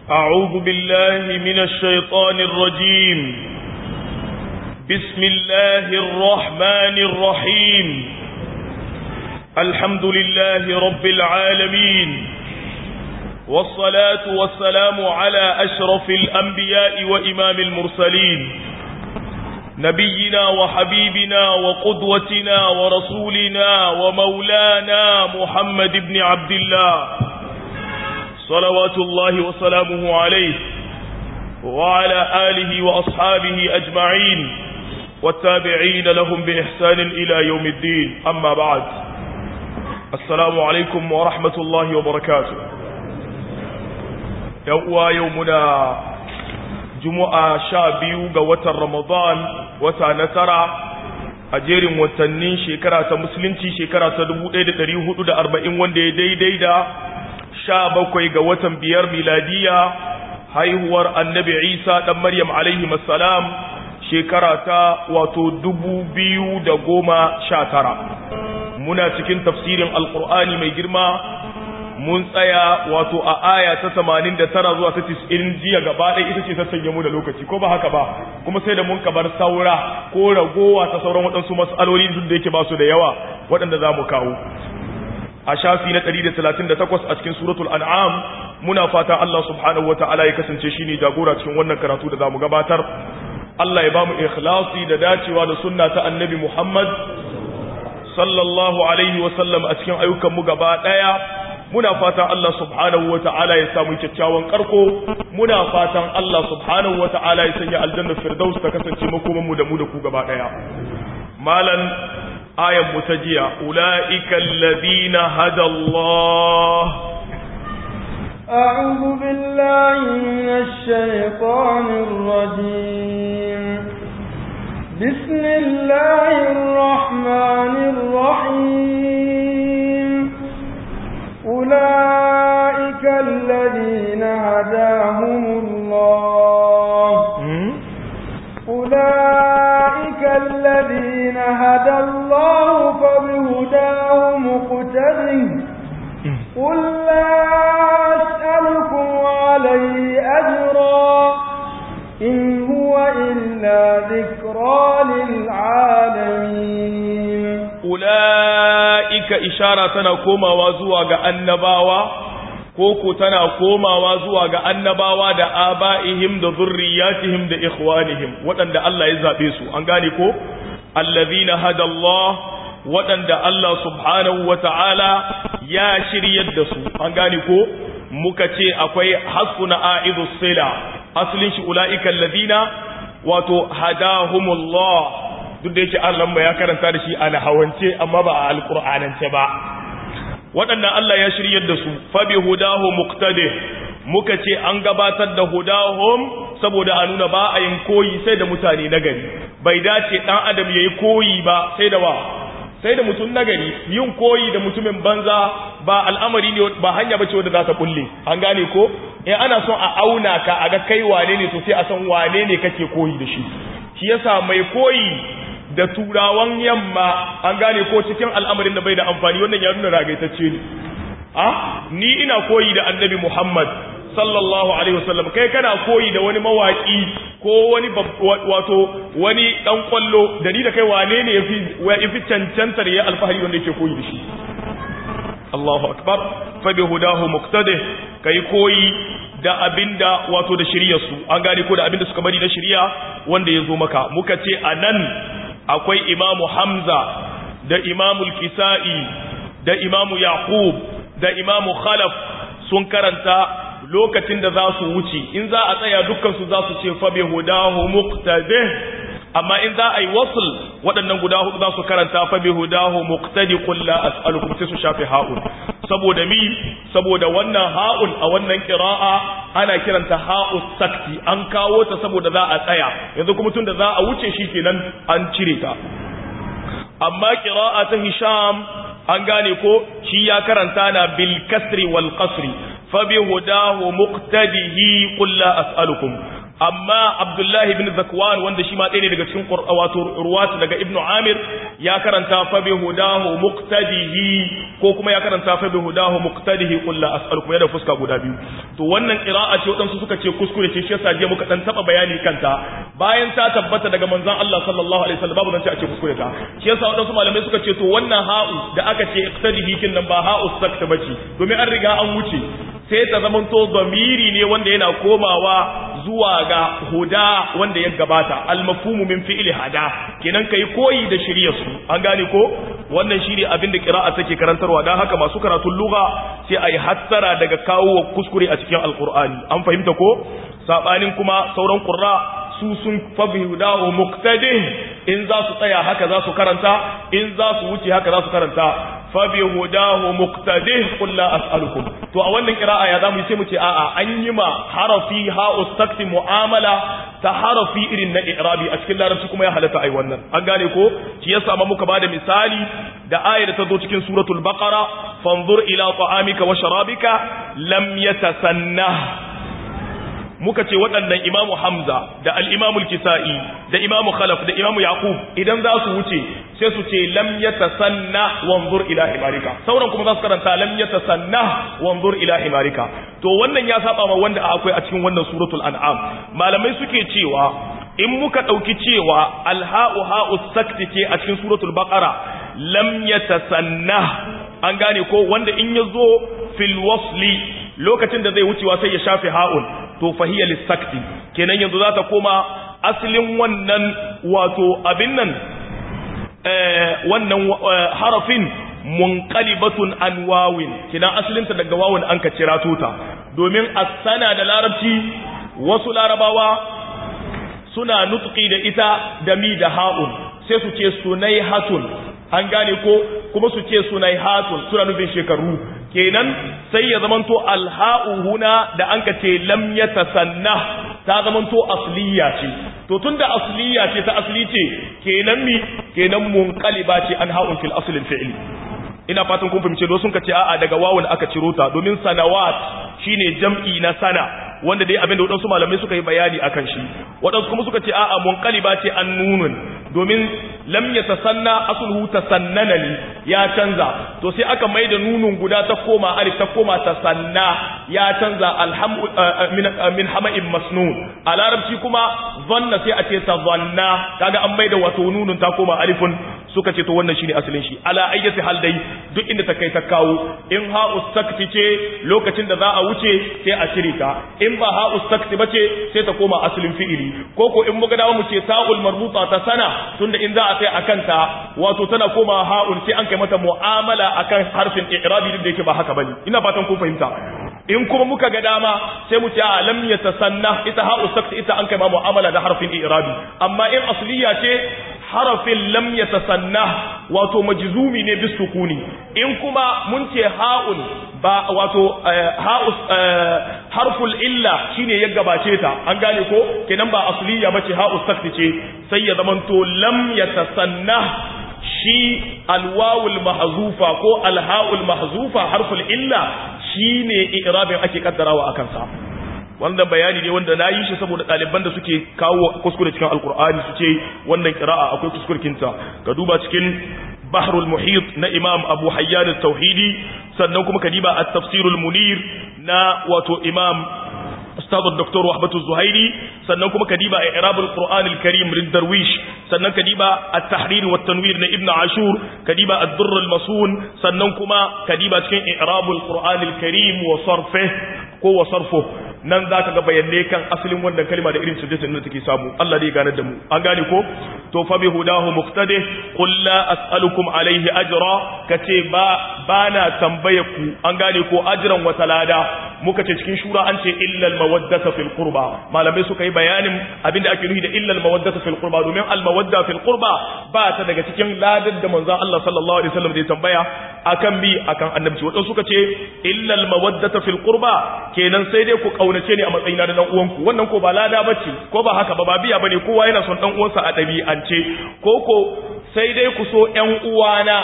أعوذ بالله من الشيطان الرجيم بسم الله الرحمن الرحيم الحمد لله رب العالمين والصلاة والسلام على أشرف الأنبياء وإمام المرسلين نبينا وحبيبنا وقدوتنا ورسولنا ومولانا محمد بن عبد الله صلوات الله وسلامه عليه وعلى آله وأصحابه أجمعين والتابعين لهم بإحسان إلى يوم الدين أما بعد السلام عليكم ورحمة الله وبركاته يوم يومنا جمعة شابيو قوة رمضان وتنترى a jerin watannin shekara ta musulunci shekara ta 1440 wanda ya daidai da sha bakwai ga watan biyar miladiya haihuwar annabi isa ɗan maryam alaihi salam shekara ta wato dubu biyu da goma sha tara muna cikin tafsirin alkur'ani mai girma mun tsaya wato a aya ta tamanin da tara zuwa ta tis'in jiya gaba ɗaya ita ce ta sanya mu da lokaci ko ba haka ba kuma sai da mun kabar saura ko ragowa ta sauran waɗansu mas'aloli duk da yake ba su da yawa waɗanda za mu kawo a shafi na 138 a cikin suratul an'am muna fata Allah subhanahu wataala ya kasance shine jagora cikin wannan karatu da zamu gabatar Allah ya bamu ikhlasi da dacewa da sunna ta annabi Muhammad sallallahu alaihi wa sallam a cikin ayyukan mu gaba daya muna fatan Allah subhanahu wataala ya samu kyakkyawan karko muna fatan Allah subhanahu wataala ya sanya aljanna firdaus ta kasance makoman mu da mu da ku gaba daya malan ayan mu ta jiya ula'ikan ladina hada Allah أعوذ بالله من الشيطان الرجيم بسم الله الرحمن الرحيم أولئك الذين هداهم الله أولئك الذين هدى الله فبهداه مقتده قل لا أسألكم عليه أجرا إن هو إلا ذكرى للعالمين أولئك إشارة نكوما وزوى النباوة koko tana komawa zuwa ga annabawa da aba'ihim da zurriyatihim da ikhwanihim waɗanda Allah ya zaɓe su an gane ko allazina hada Allah waɗanda Allah subhanahu wata'ala ya shiryar da su an gane ko muka ce akwai hasuna a'idu sila asalin shi ula'ika allazina wato hadahumullah duk da yake Allah ya karanta da shi a nahawance amma ba a alqur'anance ba waɗannan Allah ya shiryar da su fabi hudahu muqtadi muka ce an gabatar da hudahum saboda a nuna ba a yin koyi sai da mutane nagari bai dace dan adam yayi koyi ba sai da wa sai da mutum nagari yin koyi da mutumin banza ba al'amari ne ba hanya bace wanda za ta kulle an gane ko in ana son a auna ka a ga kai wane ne to sai a san wane ne kake koyi da shi shi yasa mai koyi da turawan yamma an gane ko cikin al'amarin da bai da amfani wannan ya nuna ragaitacce ne a ni ina koyi da annabi Muhammad sallallahu alaihi wasallam kai kana koyi da wani mawaki ko wani wato wani dan kwallo da ni da kai wane ne yafi yafi cancantar ya alfahari wanda yake koyi da shi Allahu akbar fa bi hudahu muqtadi kai koyi da abinda wato da shiriyar su an gane ko da abinda suka bari na shiriya wanda ya zo maka muka ce anan akwai imamu hamza da imamu kisa'i da imamu yaqub da imamu khalaf sun karanta lokacin da za su wuce in za a tsaya dukkansu za su ce fa bi hudahu muqtadi amma in za a yi wasl waɗannan guda hudu za su karanta fa bi hudahu muqtadi qul la as'alukum sai su shafe ha'un saboda mi saboda wannan ha'un a wannan qira'a ana kiranta ha'us sakti an kawo ta saboda za a tsaya yanzu kuma tunda za a wuce shi kenan an cire ta amma qira'a ta hisham an gane ko shi ya karanta na bil kasri wal qasri fa bi hudahu muqtadihi qul la as'alukum amma abdullahi ibn zakwan wanda shi ma ɗaya ne daga cikin wato ruwat daga ibn amir ya karanta fa bi hudahu muqtadihi ko kuma ya karanta fa bi hudahu muqtadihi qul la as'alukum yana fuska guda biyu to wannan qira'a ce wadansu suka ce kuskure ce shi yasa je muka dan taba bayani kanta bayan ta tabbata daga manzon Allah sallallahu alaihi wasallam babu nan ce a ce kuskure ta shi yasa wadansu malamai suka ce to wannan ha'u da aka ce iqtadihi kin nan ba ha'u sakta bace domin an riga an wuce sai ta zamanto zamiri ne wanda yana komawa zuwa ga huda wanda ya gabata almafhumu min fi'li hada kenan kai koyi da shirya su an gane ko wannan shine abin da qira'a take karantarwa dan haka masu karatun lugha sai ayi hattara daga kawo kuskure a cikin alqur'ani an fahimta ko sabanin kuma sauran qurra su sun fabi hudahu muqtadin in za su tsaya haka za su karanta in za su wuce haka za su karanta fabi hudahu muqtadih qul la as'alukum to a wannan qira'a ya zamu sai mu ce a'a an yi ma harafi ha ustakti mu'amala ta harafi irin na i'rabi a cikin larabci kuma ya halatta ai wannan an gane ko shi yasa ma muka bada misali da ayar da ta zo cikin suratul baqara fanzur ila ta'amika wa sharabika lam yatasanna muka ce waɗannan imamu hamza da al'imamul kisa'i da imamu khalaf da imamu yaqub idan za su wuce sai su ce lam yatasanna wanzur ila himarika sauran kuma za su karanta lam yatasanna wanzur ila himarika to wannan ya saba ma wanda akwai a cikin wannan suratul an'am malamai suke cewa in muka ɗauki cewa alha'u ha'u sakti ce a cikin suratul baqara lam yatasanna an gane ko wanda in ya zo fil wasli lokacin da zai wucewa sai ya shafe ha'un to fahiya lissakti kenan yanzu za ta koma asalin wannan wato abin nan wannan harafin munqalibatun an wawin kenan asalinta daga wawin an ka cira tuta domin asana da larabci wasu larabawa suna nutqi da ita da mi da ha'un sai su ce sunai hatun an gane ko kuma su ce sunai hatun suna nufin shekaru kenan sai ya zamanto alha'u huna da an ka ce lam yatasanna ta zamanto asliya ce to tunda asliya ce ta asli ce kenan mi kenan munqaliba ce an ha'un fil aslil fi'li ina fatan kun fahimce don sun ka ce a'a daga wawun aka ciro ta domin sanawat shine jam'i na sana wanda dai abinda waɗansu malamai suka yi bayani akan shi waɗansu kuma suka ce a'a munqaliba ce an nunun domin lam yatasanna asluhu tasannana ne ya canza to sai aka mai da nunun guda ta koma alif ta koma tasanna ya canza alhamu min min hama'in masnun a larabci kuma zanna sai a ce tazanna kaga an mai da wato nunun ta koma alifun suka ce to wannan shine asalin shi ala ayyati hal dai duk inda ta kai ta kawo in ha ustakti ce lokacin da za a wuce sai a cire ta in ba ha ustakti bace sai ta koma asalin fi'ili ko ko in muga dawo mu ce ta'ul marbuta ta sana tunda in za a sai akan ta wato tana koma ha'un sai an kai mata mu'amala akan harfin i'rabi duk da yake ba haka bane ina fatan kun fahimta in kuma muka ga dama sai mu ce a lam yatasanna ita ha ustakti ita an kai ma mu'amala da harfin i'rabi amma in asliya ce harafin lam yatasanna wato majzumi ne bis sukuni in kuma mun ce ha'un ba wato ha'us harful illa shine ya gabace ta an gane ko kenan ba asliya bace ha'us sakti ce sai ya zamanto lam yatasanna shi alwawul mahzufa ko alha'ul mahzufa harful illa shine i'rabin ake kaddarawa akan sa wannan bayani ne wanda na yi shi saboda ɗaliban da suke kawo kuskure cikin alkur'ani su ce wannan kira'a akwai kuskurkinta ka duba cikin bahrul muhit na imam abu hayyan tauhidi sannan kuma ka diba at-tafsirul munir na wato imam ustad dr wahbatu zuhairi sannan kuma ka diba i'rabul qur'an al-karim lid darwish sannan ka diba at-tahrir wa tanwir na ibnu ashur ka diba ad-durr al-masun sannan kuma ka diba cikin i'rabul qur'an al-karim wa sarfihi ko wa sarfuhu nan za ka ga bayanai kan asalin wannan kalma da irin sujjatin da take samu Allah dai ganar da mu an gane ko to fa bi hudahu muqtadi qul la as'alukum alayhi ajra kace ba bana tambaye ku an gane ko ajran wa talada muka ce cikin shura an ce illa al mawaddata fil qurba malamai suka yi bayanin abinda ake nufi da illa al mawaddata fil qurba domin al mawadda fil qurba ba ta daga cikin ladar da manzon Allah sallallahu alaihi wasallam da ya tambaya akan bi akan annabci wadan suka ce illa al mawaddata fil qurba kenan sai dai ku kaunace ne a matsayina da dan uwanku wannan ko ba lada bace ko ba haka ba ba biya bane kowa yana son dan uwansa a dabi'ance ko ko sai dai ku so ƴan uwana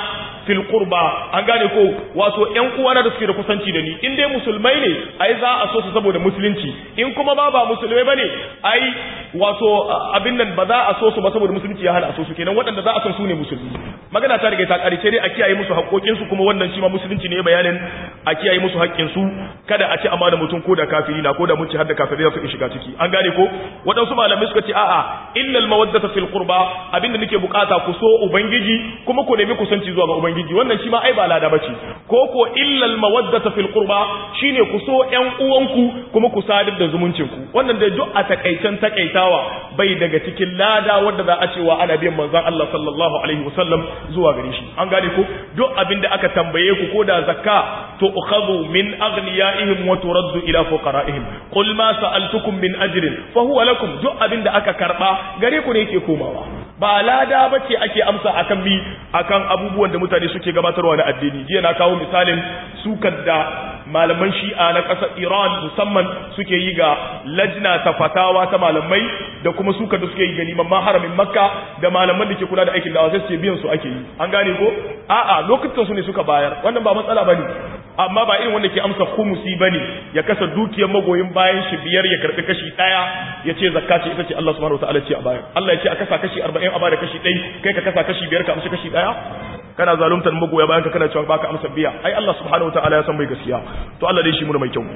fil qurba an gane ko wato ƴan uwana da suke da kusanci da ni in dai musulmai ne ai za a so su saboda musulunci in kuma ba ba musulmai bane ai wato abin nan ba za a so su ba saboda musulunci ya hana a so su kenan waɗanda za a son su ne musulmi magana ta riga ta ƙarshe dai a kiyaye musu haƙoƙin su kuma wannan shi ma musulunci ne bayanin a kiyaye musu haƙƙin su kada a ci amana mutum ko da kafiri na ko da mun ci har da kafirai za su shiga ciki an gane ko waɗansu malamai suka ce a'a illal mawaddata fil qurba abinda nake bukata ku so ubangiji kuma ku nemi kusanci zuwa ga ubangiji wannan shi ma ai ba lada bace ko ko illal mawaddata fil qurba shine ku so ƴan uwanku kuma ku sadar da zumuncin ku wannan da duk a takaicen takaitawa bai daga cikin lada wanda za a cewa ana biyan manzon Allah sallallahu alaihi wasallam zuwa gare shi an gane ko duk abinda aka tambaye ku ko da zakka to ukhadhu min aghniyaihim wa turaddu ila fuqaraihim qul ma sa'altukum min ajrin fa huwa lakum duk abinda aka karba gare ku ne yake komawa ba lada bace ake amsa akan bi akan abubuwan da mutane suke gabatarwa na addini jiya na kawo misalin sukar da malaman shi'a na ƙasar Iran musamman suke yi ga lajna ta fatawa ta malamai da kuma sukar da suke yi ga liman haramin Makka da malaman da ke kula da aikin dawa sai su ce biyan su ake yi an gane ko a'a lokutan su ne suka bayar wannan ba matsala bane amma ba irin wanda ke amsa khumusi bane ya kasa dukiyar magoyin bayan shi biyar ya karbi kashi daya ya ce zakka ce ita ce Allah subhanahu wataala ce a bayar Allah ya ce a kasa kashi 40 a bada kashi 1 kai ka kasa kashi biyar ka amsa kashi daya kana zaluntar magoya bayan ka kana cewa baka amsa biya ai Allah subhanahu wataala ya san mai gaskiya to Allah dai shi mu mai kyau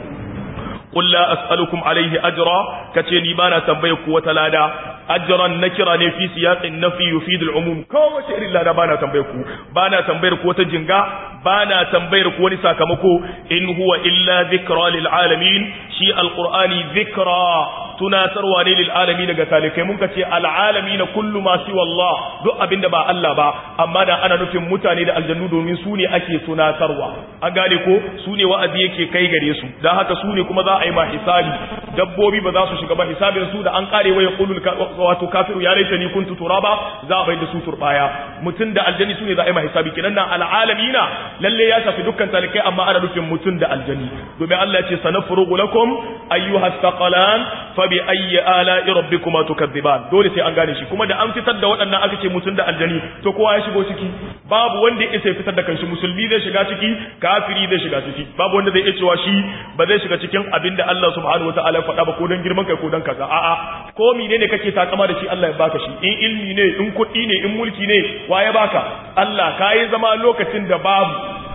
qul la as'alukum alayhi ajra kace ni bana tambaye ku wata lada ajran nakira ne fi siyaqin nafi yufid al-umum kowace irin lada bana tambaye ku bana tambayar ku wata jinga bana tambayar ku wani sakamako in huwa illa dhikra lil alamin shi alqur'ani dhikra tunatarwa ne lil alamin daga talikai mun kace al alamin kullu ma siwa Allah duk abinda ba Allah ba amma da ana nufin mutane da aljannu domin su ne ake tunatarwa an gane ko su ne wa'azi yake kai gare su dan haka su ne kuma za a yi ma hisabi dabbobi ba za su shiga ba hisabin su da an kare waya qulul wato kafiru ya laitani kuntu turaba za a bai da su turbaya mutun da aljanni su ne za a yi ma hisabi kenan nan al alamina lalle ya shafi dukkan talikai amma ana nufin mutun da aljanni domin Allah ya ce sanafrugu lakum ayyuhas thaqalan fa bi ayyi ala'i rabbikuma tukadziban dole sai an gane shi kuma da an fitar da waɗannan aka ce mutum da aljani to kowa ya shigo ciki babu wanda ya isa fitar da kanshi musulmi zai shiga ciki kafiri zai shiga ciki babu wanda zai iya cewa shi ba zai shiga cikin abin da Allah subhanahu wataala ya faɗa ba ko dan girman kai ko dan kaza a'a ko menene kake takama da shi Allah ya baka shi in ilmi ne in kuɗi ne in mulki ne wa ya baka Allah kai zama lokacin da babu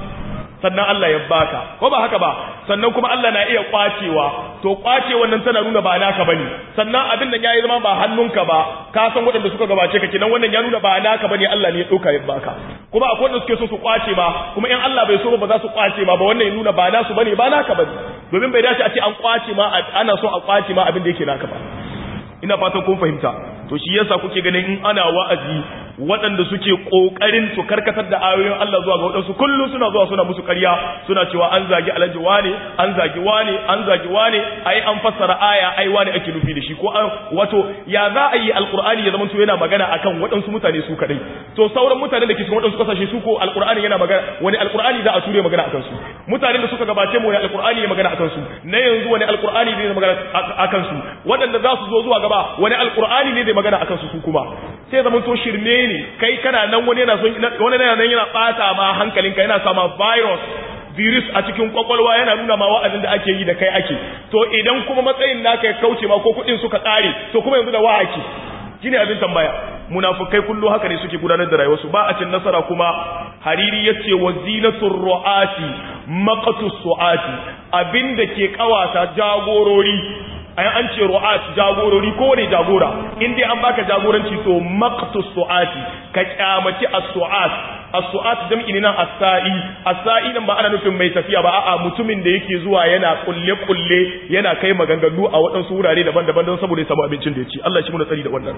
sannan Allah ya baka ko ba haka ba sannan kuma Allah na iya kwacewa to kwace wannan tana nuna ba naka bane sannan abin da yayi zama ba hannunka ba ka san waɗanda suka gabace ka kenan wannan ya nuna ba naka bane Allah ne ya dauka ya baka kuma akwai wanda suke so su kwace ba kuma in Allah bai so ba za su kwace ba ba wannan ya nuna ba nasu bane ba naka bane domin bai dace a ce an kwace ma ana so a kwace ma abin da yake naka ba ina fatan kun fahimta to shi yasa kuke ganin in ana wa'azi waɗanda suke ƙoƙarin su karkatar da ayoyin Allah zuwa ga waɗansu kullum suna zuwa suna musu ƙarya suna cewa an zagi alhaji wane an zagi wane an zagi wane ai an fassara aya ai wane ake nufi da shi ko an wato ya za a yi alqur'ani ya zama to yana magana akan waɗansu mutane su kadai to sauran mutanen da ke cikin waɗansu kasashe su ko alqur'ani yana magana wani alqur'ani za a ture magana akan su mutanen da suka gabace mu wani alqur'ani ya magana akan su na yanzu wani alqur'ani ne magana akan su waɗanda za su zo zuwa gaba wani alqur'ani ne zai magana akan su su kuma sai zaman to shirme ne kai kana nan wani yana son wani yana nan yana bata ma hankalinka yana sama virus virus a cikin kwakwalwa yana nuna ma wa'azin da ake yi da kai ake to idan kuma matsayin naka ya kauce ma ko kuɗin suka ƙare to kuma yanzu da wa ake shine abin tambaya munafikai kullu haka ne suke gudanar da rayuwarsu ba a cin nasara kuma hariri yace wa zinatur ru'ati maqtu su'ati abinda ke kawata jagorori ai an ce ru'at jagorori ko ne jagora in dai an baka jagoranci to maqtu su'ati ka kyamaci as-su'at as-su'at jam'i ne nan as-sa'i as-sa'i nan ba ana nufin mai tafiya ba a'a mutumin da yake zuwa yana kulle kulle yana kai maganganu a waɗansu wurare daban-daban don saboda ya samu abincin da ya ci Allah shi muna tsari da wannan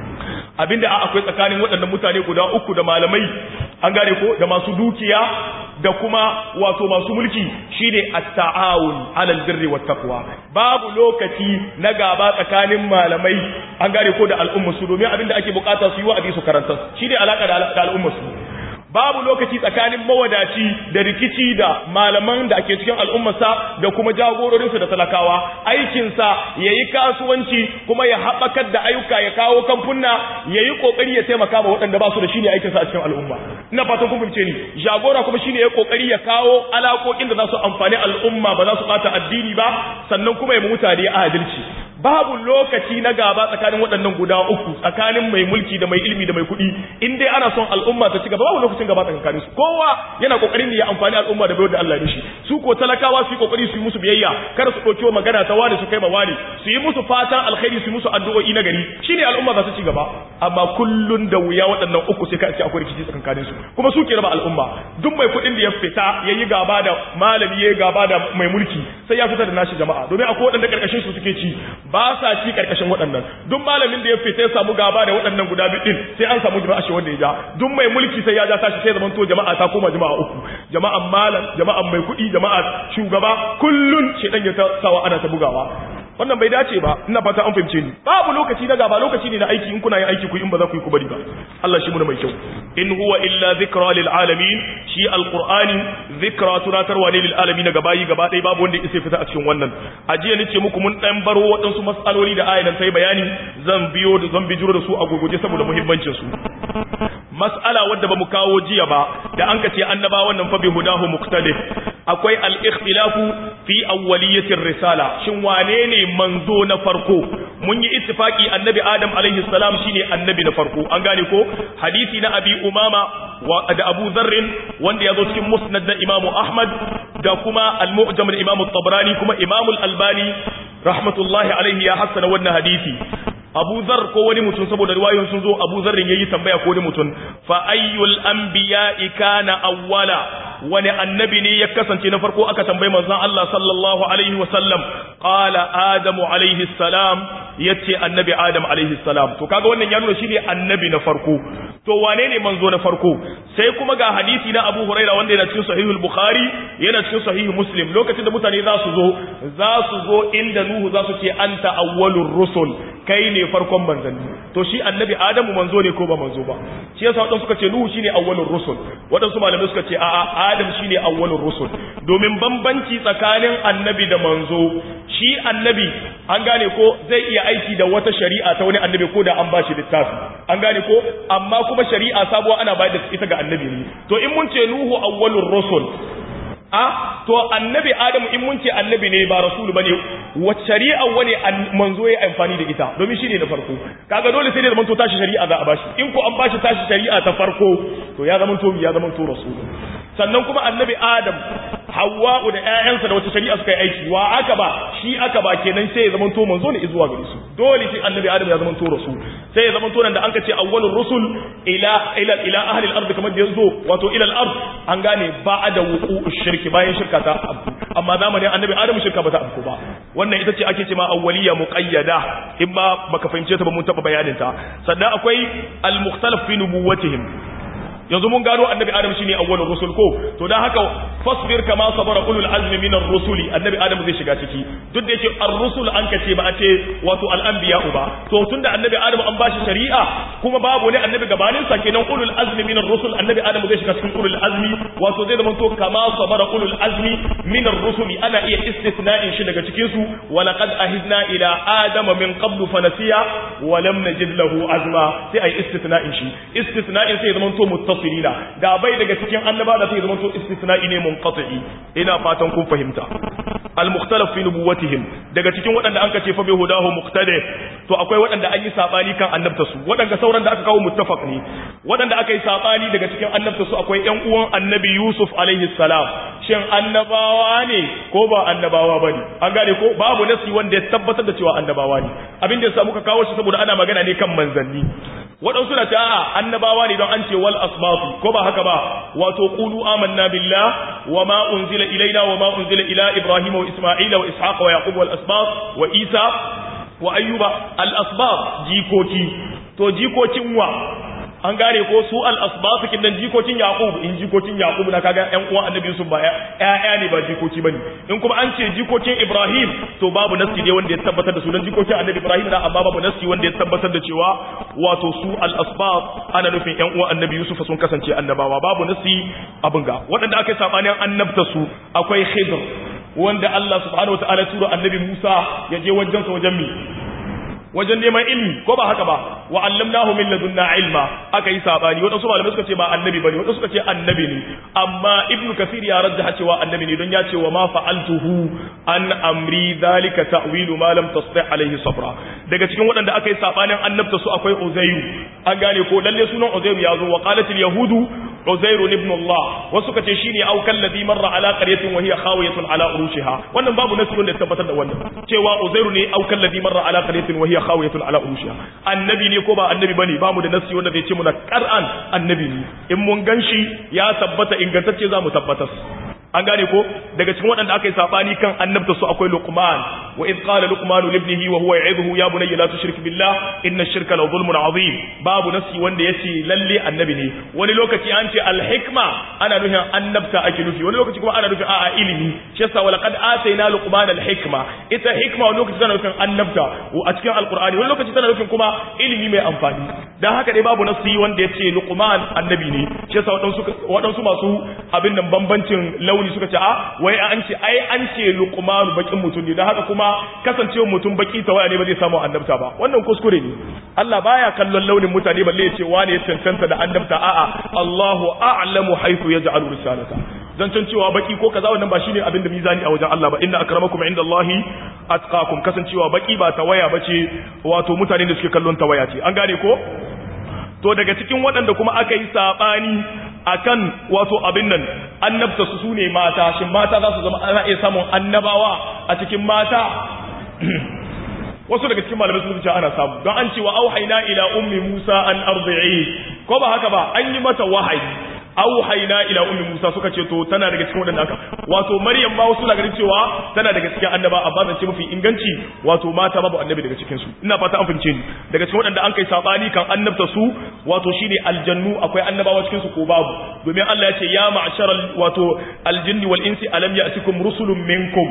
abinda a akwai tsakanin waɗannan mutane guda uku da malamai an gane ko da masu dukiya da kuma wato masu mulki shine at-ta'awun 'alal birri wat taqwa babu lokaci na gaba tsakanin malamai an gane ko da al'umma su domin abinda ake bukata su yi wa'azi su karanta shine alaka da al'umma su babu lokaci tsakanin mawadaci da rikici da malaman da ake cikin al'ummarsa da kuma jagororinsa da talakawa aikinsa ya yi kasuwanci kuma ya haɓakar da ayyuka ya kawo kamfunna ya yi ƙoƙari ya taimaka ma waɗanda ba su da shi ne aikinsa a cikin al'umma ina fatan kun fahimce ni jagora kuma shine ya ƙoƙari ya kawo alaƙoƙin da za su amfani al'umma ba za su ɓata addini ba sannan kuma ya mutane adalci babu lokaci na gaba tsakanin waɗannan guda uku tsakanin mai mulki da mai ilimi da mai kuɗi in dai ana son al'umma ta ci gaba babu lokacin gaba tsakanin su kowa yana kokarin ya amfani al'umma da bayar da Allah shi su ko talakawa su yi kokari su yi musu biyayya kada su ɗauki magana ta wani su kai ma wani su yi musu fatan alkhairi su yi musu addu'o'i na gari shine al'umma za su ci gaba amma kullun da wuya waɗannan uku sai ka ce akwai rikici tsakanin su kuma su ke raba al'umma duk mai kuɗin da ya fita yayi gaba da malami yayi gaba da mai mulki sai ya fitar da nashi jama'a domin akwai waɗanda karkashin su suke ci ba sa ci karkashin waɗannan duk malamin da ya fita ya samu gaba da waɗannan guda biyu din sai an samu jama'a shi wanda ya ja duk mai mulki sai ya ja tashi sai zaman to jama'a ta koma jama'a uku jama'an malam jama'an mai kuɗi jama'a shugaba kullun shedan ya sawa ana ta bugawa wannan bai dace ba ina fata an fahimce ni babu lokaci na gaba lokaci ne na aiki in kuna yin aiki ku in ba za ku yi ku bari ba Allah shi muna mai kyau in huwa illa zikra lil alamin shi alqur'ani zikra tunatarwa ne lil alamin gaba yi gaba dai babu wanda yake fita a cikin wannan ajiya nace muku mun dan baro waɗansu mas'aloli da ayan sai bayani zan biyo da zan bijiro da su a gurguje saboda muhimmancin su mas'ala wadda bamu kawo jiya ba da an ka ce annaba wannan fa bi hudahu muqtadif akwai al-ikhtilafu fi awwaliyatir risala shin wane ne manzo na farko mun yi ittifaki annabi adam alaihi salam shine annabi na farko an gane ko hadisi na abi umama da abu zarrin wanda ya zo cikin musnad na imamu ahmad da kuma al-mu'jam na imamu tabrani kuma imamu al-albani rahmatullahi alaihi ya hassana wannan hadisi abu zar ko wani mutum saboda riwayoyin sun zo abu zarrin yayi tambaya ko wani mutum fa ayyul anbiya'i kana awwala wani annabi ne ya kasance na farko aka tambayi manzon Allah sallallahu alaihi wasallam qala adamu alaihi salam yace annabi adam alaihi salam to kaga wannan ya nuna shine annabi na farko to wane ne manzo na farko sai kuma ga hadisi na Abu Huraira wanda yana cikin sahihul Bukhari yana cikin sahih Muslim lokacin da mutane za su zo za su zo inda Nuhu za su ce anta awwalur rusul kai ne farkon manzanni to shi annabi Adamu manzo ne ko ba manzo ba shi yasa wadansu suka ce Nuhu shine awwalur rusul wadansu malamai suka ce a'a Adam shine awwalur rusul domin bambanci tsakanin annabi da manzo shi annabi an gane ko zai iya aiki da wata shari'a ta wani annabi ko da an bashi littafi an gane ko amma kuma shari'a sabuwa ana bayar da ita ga annabi ne to in mun ce nuhu awwalur rusul a to annabi adamu in mun ce annabi ne ba rasulu bane wacce shari'a wani manzo ya amfani da ita domin shine da farko kaga dole sai da zaman to tashi shari'a za a bashi in ko an bashi tashi shari'a ta farko to ya zaman to ya zaman to rasulu sannan kuma annabi adam hawwa'u da ƴaƴansa da wata shari'a suka yi aiki wa aka ba shi aka ba kenan sai ya zama to manzo ne zuwa gare su dole sai annabi adam ya zama to rasul sai ya zama to nan da an ce awwalur rusul ila ila ila ahli al-ard kamar da yazo wato ila al-ard an gane ba'da wuqu'u shirki bayan shirka ta abu amma zamanin annabi adam shirka ba ta abu ba wannan ita ce ake cewa awwaliya muqayyada in ba baka fahimce ta ba mun taba bayanin ta sannan akwai al-mukhtalaf fi nubuwwatihim yanzu mun gano annabi adam shine awwalur rusul ko to dan haka fasbir kama sabara ulul azmi minar rusuli annabi adam zai shiga ciki duk da yake ar-rusul an kace ba a ce wato al-anbiya ba to tunda annabi adam an bashi shari'a kuma babu ne annabi gabanin sa kenan ulul azmi minar rusul annabi adam zai shiga cikin ulul azmi wato zai zama to kama sabara ulul azmi minar rusuli ana iya istithna'in shi daga cikin su wa laqad ahidna ila adama min qablu fanasiya wa lam najid lahu azma sai ai istithna'in shi istithna'in sai zama to muttasilina da bai daga cikin annaba da sai zama to istisna'i ne munqati ina fatan kun fahimta al mukhtalaf fi nubuwatihim daga cikin waɗanda an kace fa bi hudahu muqtadi to akwai waɗanda an yi sabani kan annabta su waɗanda sauran da aka kawo muttafaq ne waɗanda aka yi sabani daga cikin annabta su akwai ƴan uwan annabi yusuf alaihi salam shin annabawa ne ko ba annabawa bane an gane ko babu nasi wanda ya tabbatar da cewa annabawa ne abin da ya samu ka kawo shi saboda ana magana ne kan manzanni waɗansu na ta a annabawa ne don an ce wal asbafu ko ba haka ba wato qulu amanna billah wa ma unzila ilaina wa ma unzila ila ibrahim wa isma'ila wa ishaqa wa yaqub wal asbab wa isa wa ayyuba al asbab jikoki to jikokin wa an gane ko su al-asbatu kin dan jikokin yaqub in jikokin yaqub na kaga ƴan uwan annabi yusuf ba ƴaƴa ne ba jikoki bane in kuma an ce jikokin ibrahim to babu nasi ne wanda ya tabbatar da su dan jikokin annabi ibrahim da amma babu nasi wanda ya tabbatar da cewa wato su al-asbat ana nufin ƴan uwan annabi yusuf sun kasance annabawa babu nasi abin ga waɗanda aka yi sabanin annabta su akwai khidr wanda Allah subhanahu wataala ya tura annabi Musa ya je wajen sa wajen mi wajen neman ilmi ko ba haka ba wa allamnahu min ladunna ilma aka yi sabani wadansu malamai suka ce ba annabi bane wadansu suka ce annabi ne amma ibnu kasir ya rajjaha cewa annabi ne don ya ce wa ma fa'altuhu an amri dhalika ta'wilu ma lam tasti alaihi sabra daga cikin waɗanda aka yi sabanin annabta su akwai uzairu an gane ko lalle sunan uzairu ya zo wa qalat al yahudu uzairu ibn allah wasu suka ce shine au kalladhi marra ala qaryatin wa hiya khawiyatun ala urushiha wannan babu nasu wanda ya tabbatar da wannan cewa uzairu ne au kalladhi marra ala qaryatin wa hiya khawiyatun ala urushiha annabi ne ko ba annabi bane bamu da nasi wanda zai ce muna qur'an annabi ne in mun ganshi ya tabbata ingantacce zamu tabbatar an gane ko daga cikin waɗanda aka yi sabani kan annabta su akwai luqman wa id qala luqman li ibnihi wa huwa ya'idhu ya bunayya la tushrik billah inna ash-shirka la dhulmun azim babu nasi wanda yace lalle annabi ne wani lokaci an ce al-hikma ana nufin annabta ake nufi wani lokaci kuma ana nufin a'a ilimi shi yasa wa laqad atayna luqman al-hikma ita hikma wani lokaci tana nufin annabta a cikin alqur'ani wani lokaci tana nufin kuma ilimi mai amfani dan haka dai babu nasi wanda yace luqman annabi ne shi yasa waɗansu waɗansu masu abin nan bambancin launi sauri suka ce a wai an ce ai an ce luqmanu bakin mutum ne dan haka kuma kasancewa mutum baki ta waya ne ba zai samu annabta ba wannan kuskure ne Allah baya kallon launin mutane balle ya ce wani ya cancanta da annabta a'a Allahu a'lamu haythu yaj'alu risalata zancen cewa baki ko kaza wannan ba shine abin da mizani a wajen Allah ba inna akramakum indallahi atqakum kasancewa baki ba ta waya bace wato mutane da suke kallon ta waya ce an gane ko to daga cikin waɗanda kuma aka yi saɓani akan wato abin nan annabta su su ne mata shin mata za su zama ana iya samun annabawa a cikin mata wasu daga cikin malamai sun ce ana samu don an ce wa auhayna ila ummi musa an arzi'i ko ba haka ba an yi mata wahayi auhayna ila ummi musa suka ce to tana daga cikin wadanda aka wato maryam ba wasu ganin cewa tana daga cikin annaba amma zan ce mafi inganci wato mata babu annabi daga cikin su ina fata an fince ni daga cikin wadanda an kai sabani kan annabta su wato shine aljannu akwai annabawa cikin su ko babu domin Allah ya ce ya ma'sharal wato aljinni wal insi alam ya'tikum rusulun minkum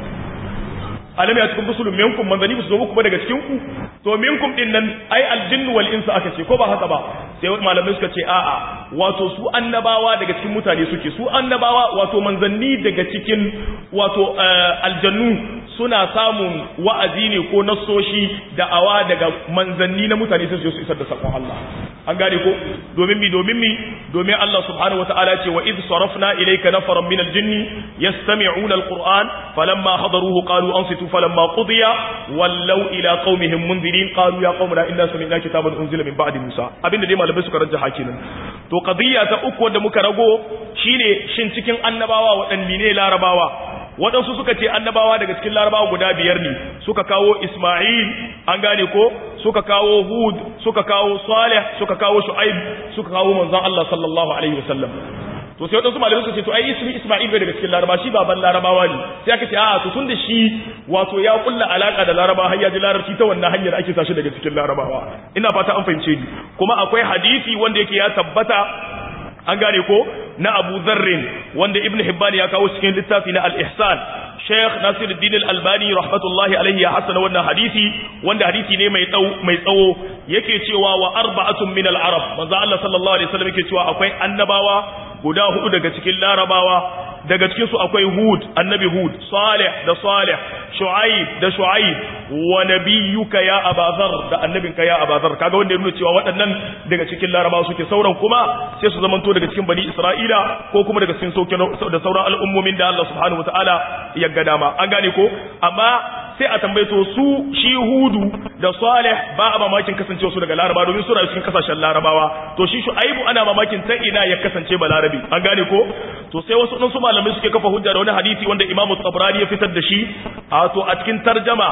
alam ya cikin rusulun minkum manzani su zo muku ba daga cikin ku to minkum din nan ai aljinnu wal insu aka ce ko ba haka ba sai malamai suka ce a'a wato su annabawa daga cikin mutane suke su annabawa wato manzanni daga cikin wato aljannu suna samun wa'azi ne ko nassoshi da'awa daga manzanni na mutane sai su isar da sakon Allah an gane ko domin mi domin mi domin Allah subhanahu wataala ce wa id sarafna ilayka nafaran min aljinni yastami'una alquran falamma hadaruhu qalu ansitu falamma qudiya wallaw ila qaumihim munzirin qalu ya qaumana inna sami'na kitaban unzila min ba'di musa abinda dai malamai suka rajjaha kenan to qadiyya ta uku wanda muka rago shine shin cikin annabawa waɗanne ne larabawa waɗansu suka ce annabawa daga cikin larabawa guda biyar ne suka kawo isma'il an gane ko suka kawo hud suka kawo salih suka kawo shu'aib suka kawo manzon Allah sallallahu alaihi wasallam to sai waɗansu malamai suka ce to ai ismi isma'il bai daga cikin laraba shi baban larabawa ne sai aka ce a to tun da shi wato ya kulla alaka da laraba har ya ji larabci ta wannan hanyar ake sashi daga cikin larabawa ina fata an fahimce ni kuma akwai hadisi wanda yake ya tabbata an gane ko na Abu Zarrin wanda Ibn Hibban ya kawo cikin littafi na Al-Ihsan Sheikh Nasiruddin Al-Albani rahmatullahi alaihi ya hasana wannan hadisi wanda hadisi ne mai tsawo mai tsawo yake cewa wa arba'atun min al-arab manzo Allah sallallahu alaihi wasallam yake cewa akwai annabawa guda hudu daga cikin larabawa daga cikin su akwai Hud annabi Hud Salih da Salih Shu'aib da Shu'aib wa nabiyyuka ya Abazar da annabinka ya Abazar kaga wanda ya nuna cewa waɗannan daga cikin larabawa suke sauran kuma sai su zamanto daga cikin bani Isra'ila ko kuma daga cikin sauke da sauran al'ummomin da Allah subhanahu wataala ya ga dama an gane ko amma sai a tambaye to su shi Hudu da Salih ba a mamakin kasancewa su daga Laraba domin suna cikin kasashen Larabawa to shi Shu'aibu ana mamakin ta ina ya kasance balarabi an gane ko to sai wasu ɗan su malamai suke kafa hujja da wani hadisi wanda Imam Tabrani ya fitar da shi a to a cikin tarjama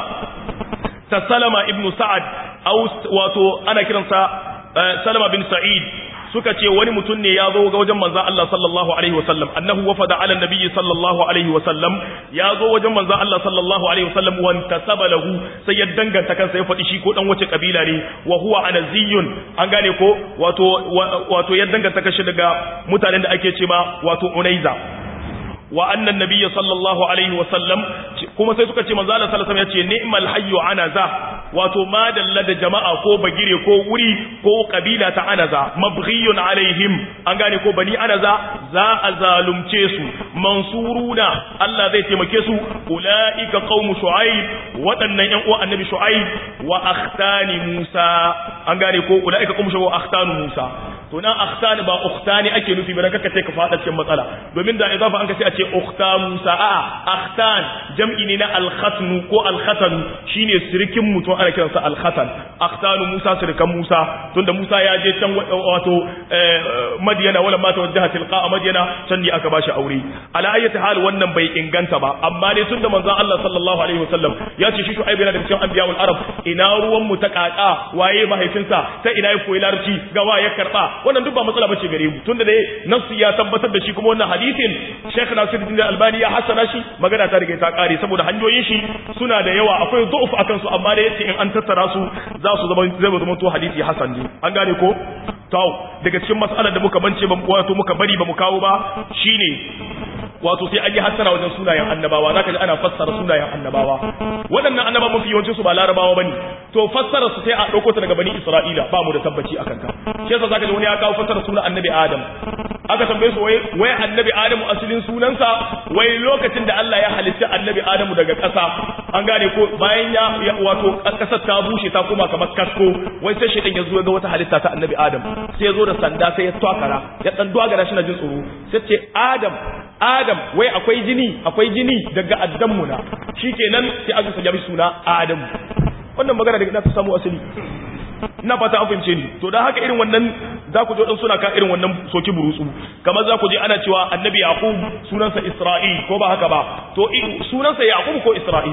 ta Salama ibn Sa'ad wato ana kiransa Salama bin Sa'id suka ce wani mutum ne ya zo ga wajen manzon Allah sallallahu alaihi wasallam annahu wafada ala nabiyyi sallallahu alaihi wasallam ya zo wajen manzon Allah sallallahu alaihi wasallam wa tasaba lahu sai ya danganta kansa ya faɗi shi ko dan wace kabila ne wa huwa anaziyun an gane ko wato wato ya danganta kashi daga mutanen da ake cewa wato unaiza wa annan nabiyyi sallallahu alaihi wasallam kuma sai suka ce manzo Allah sallallahu alaihi wasallam yace ni'mal hayyu anaza wato madalla da jama'a ko bagire ko wuri ko kabila ta anaza mabghiyun alaihim an gane ko bani anaza za a zalumce su mansuruna Allah zai taimake su ulaika qaumu shu'aib waɗannan ƴan uwan annabi shu'aib wa akhtani musa an gane ko ulaika qaumu shu'aib wa akhtanu musa to nan akhtani ba ukhtani ake nufi ba kaka ce ka fada cikin matsala domin da idafa an ka ce a ce ukhta musa a akhtan jam'i ne na al-khatnu ko al-khatan shine sirikin mutum ana kiransa al-khatan akhtanu musa sirikan musa tunda musa ya je can wato madiyana wala ma tawajjaha tilqa madiyana can ne aka bashi aure ala ayyati hal wannan bai inganta ba amma dai tunda manzon Allah sallallahu alaihi wasallam ya ce shi shu'aib yana da cikin anbiya'ul arab ina ruwan mu ta kaka waye mahaifinsa ta ina ya koyi larabci ga wa ya karba wannan duk ba matsala bace gare mu tunda dai nasu ya tabbatar da shi kuma wannan hadisin Sheikh Nasiruddin Albani ya hasana shi magana ta riga ta kare saboda hanyoyin shi suna da yawa akwai du'uf akan su amma da yace in an tattara su za su zama zai zama to hadisi hasan ne an gane ko to daga cikin mas'alar da muka bance ba wato muka bari ba mu kawo ba shine wato sai an yi hassara wajen sunayen annabawa zaka ji ana fassara sunayen annabawa waɗannan annaba mafi yawancin su ba larabawa bane to fassara su sai a ɗauko ta daga bani isra'ila ba mu da tabbaci akan ta shi yasa zaka ji wani ya kawo fassara sunan annabi adam aka tambaye su wai wai annabi adamu asalin sunansa wai lokacin da Allah ya halitta annabi adamu daga ƙasa an gane ko bayan ya wato ƙasar ta bushe ta koma kamar kasko wai sai shaitan ya zo ga wata halitta ta annabi adam sai ya zo da sanda sai ya twakara ya dan dwagara shi na jin tsoro sai ce adam adam wai akwai jini akwai jini daga addanmu na shikenan sai aka sanya mishi suna adam wannan magana daga ta samu asali ina fata an fahimce ni to dan haka irin wannan za ku je dan suna ka irin wannan soki burutsu kamar za ku je ana cewa annabi yaqub sunansa isra'il ko ba haka ba to sunansa yaqub ko isra'il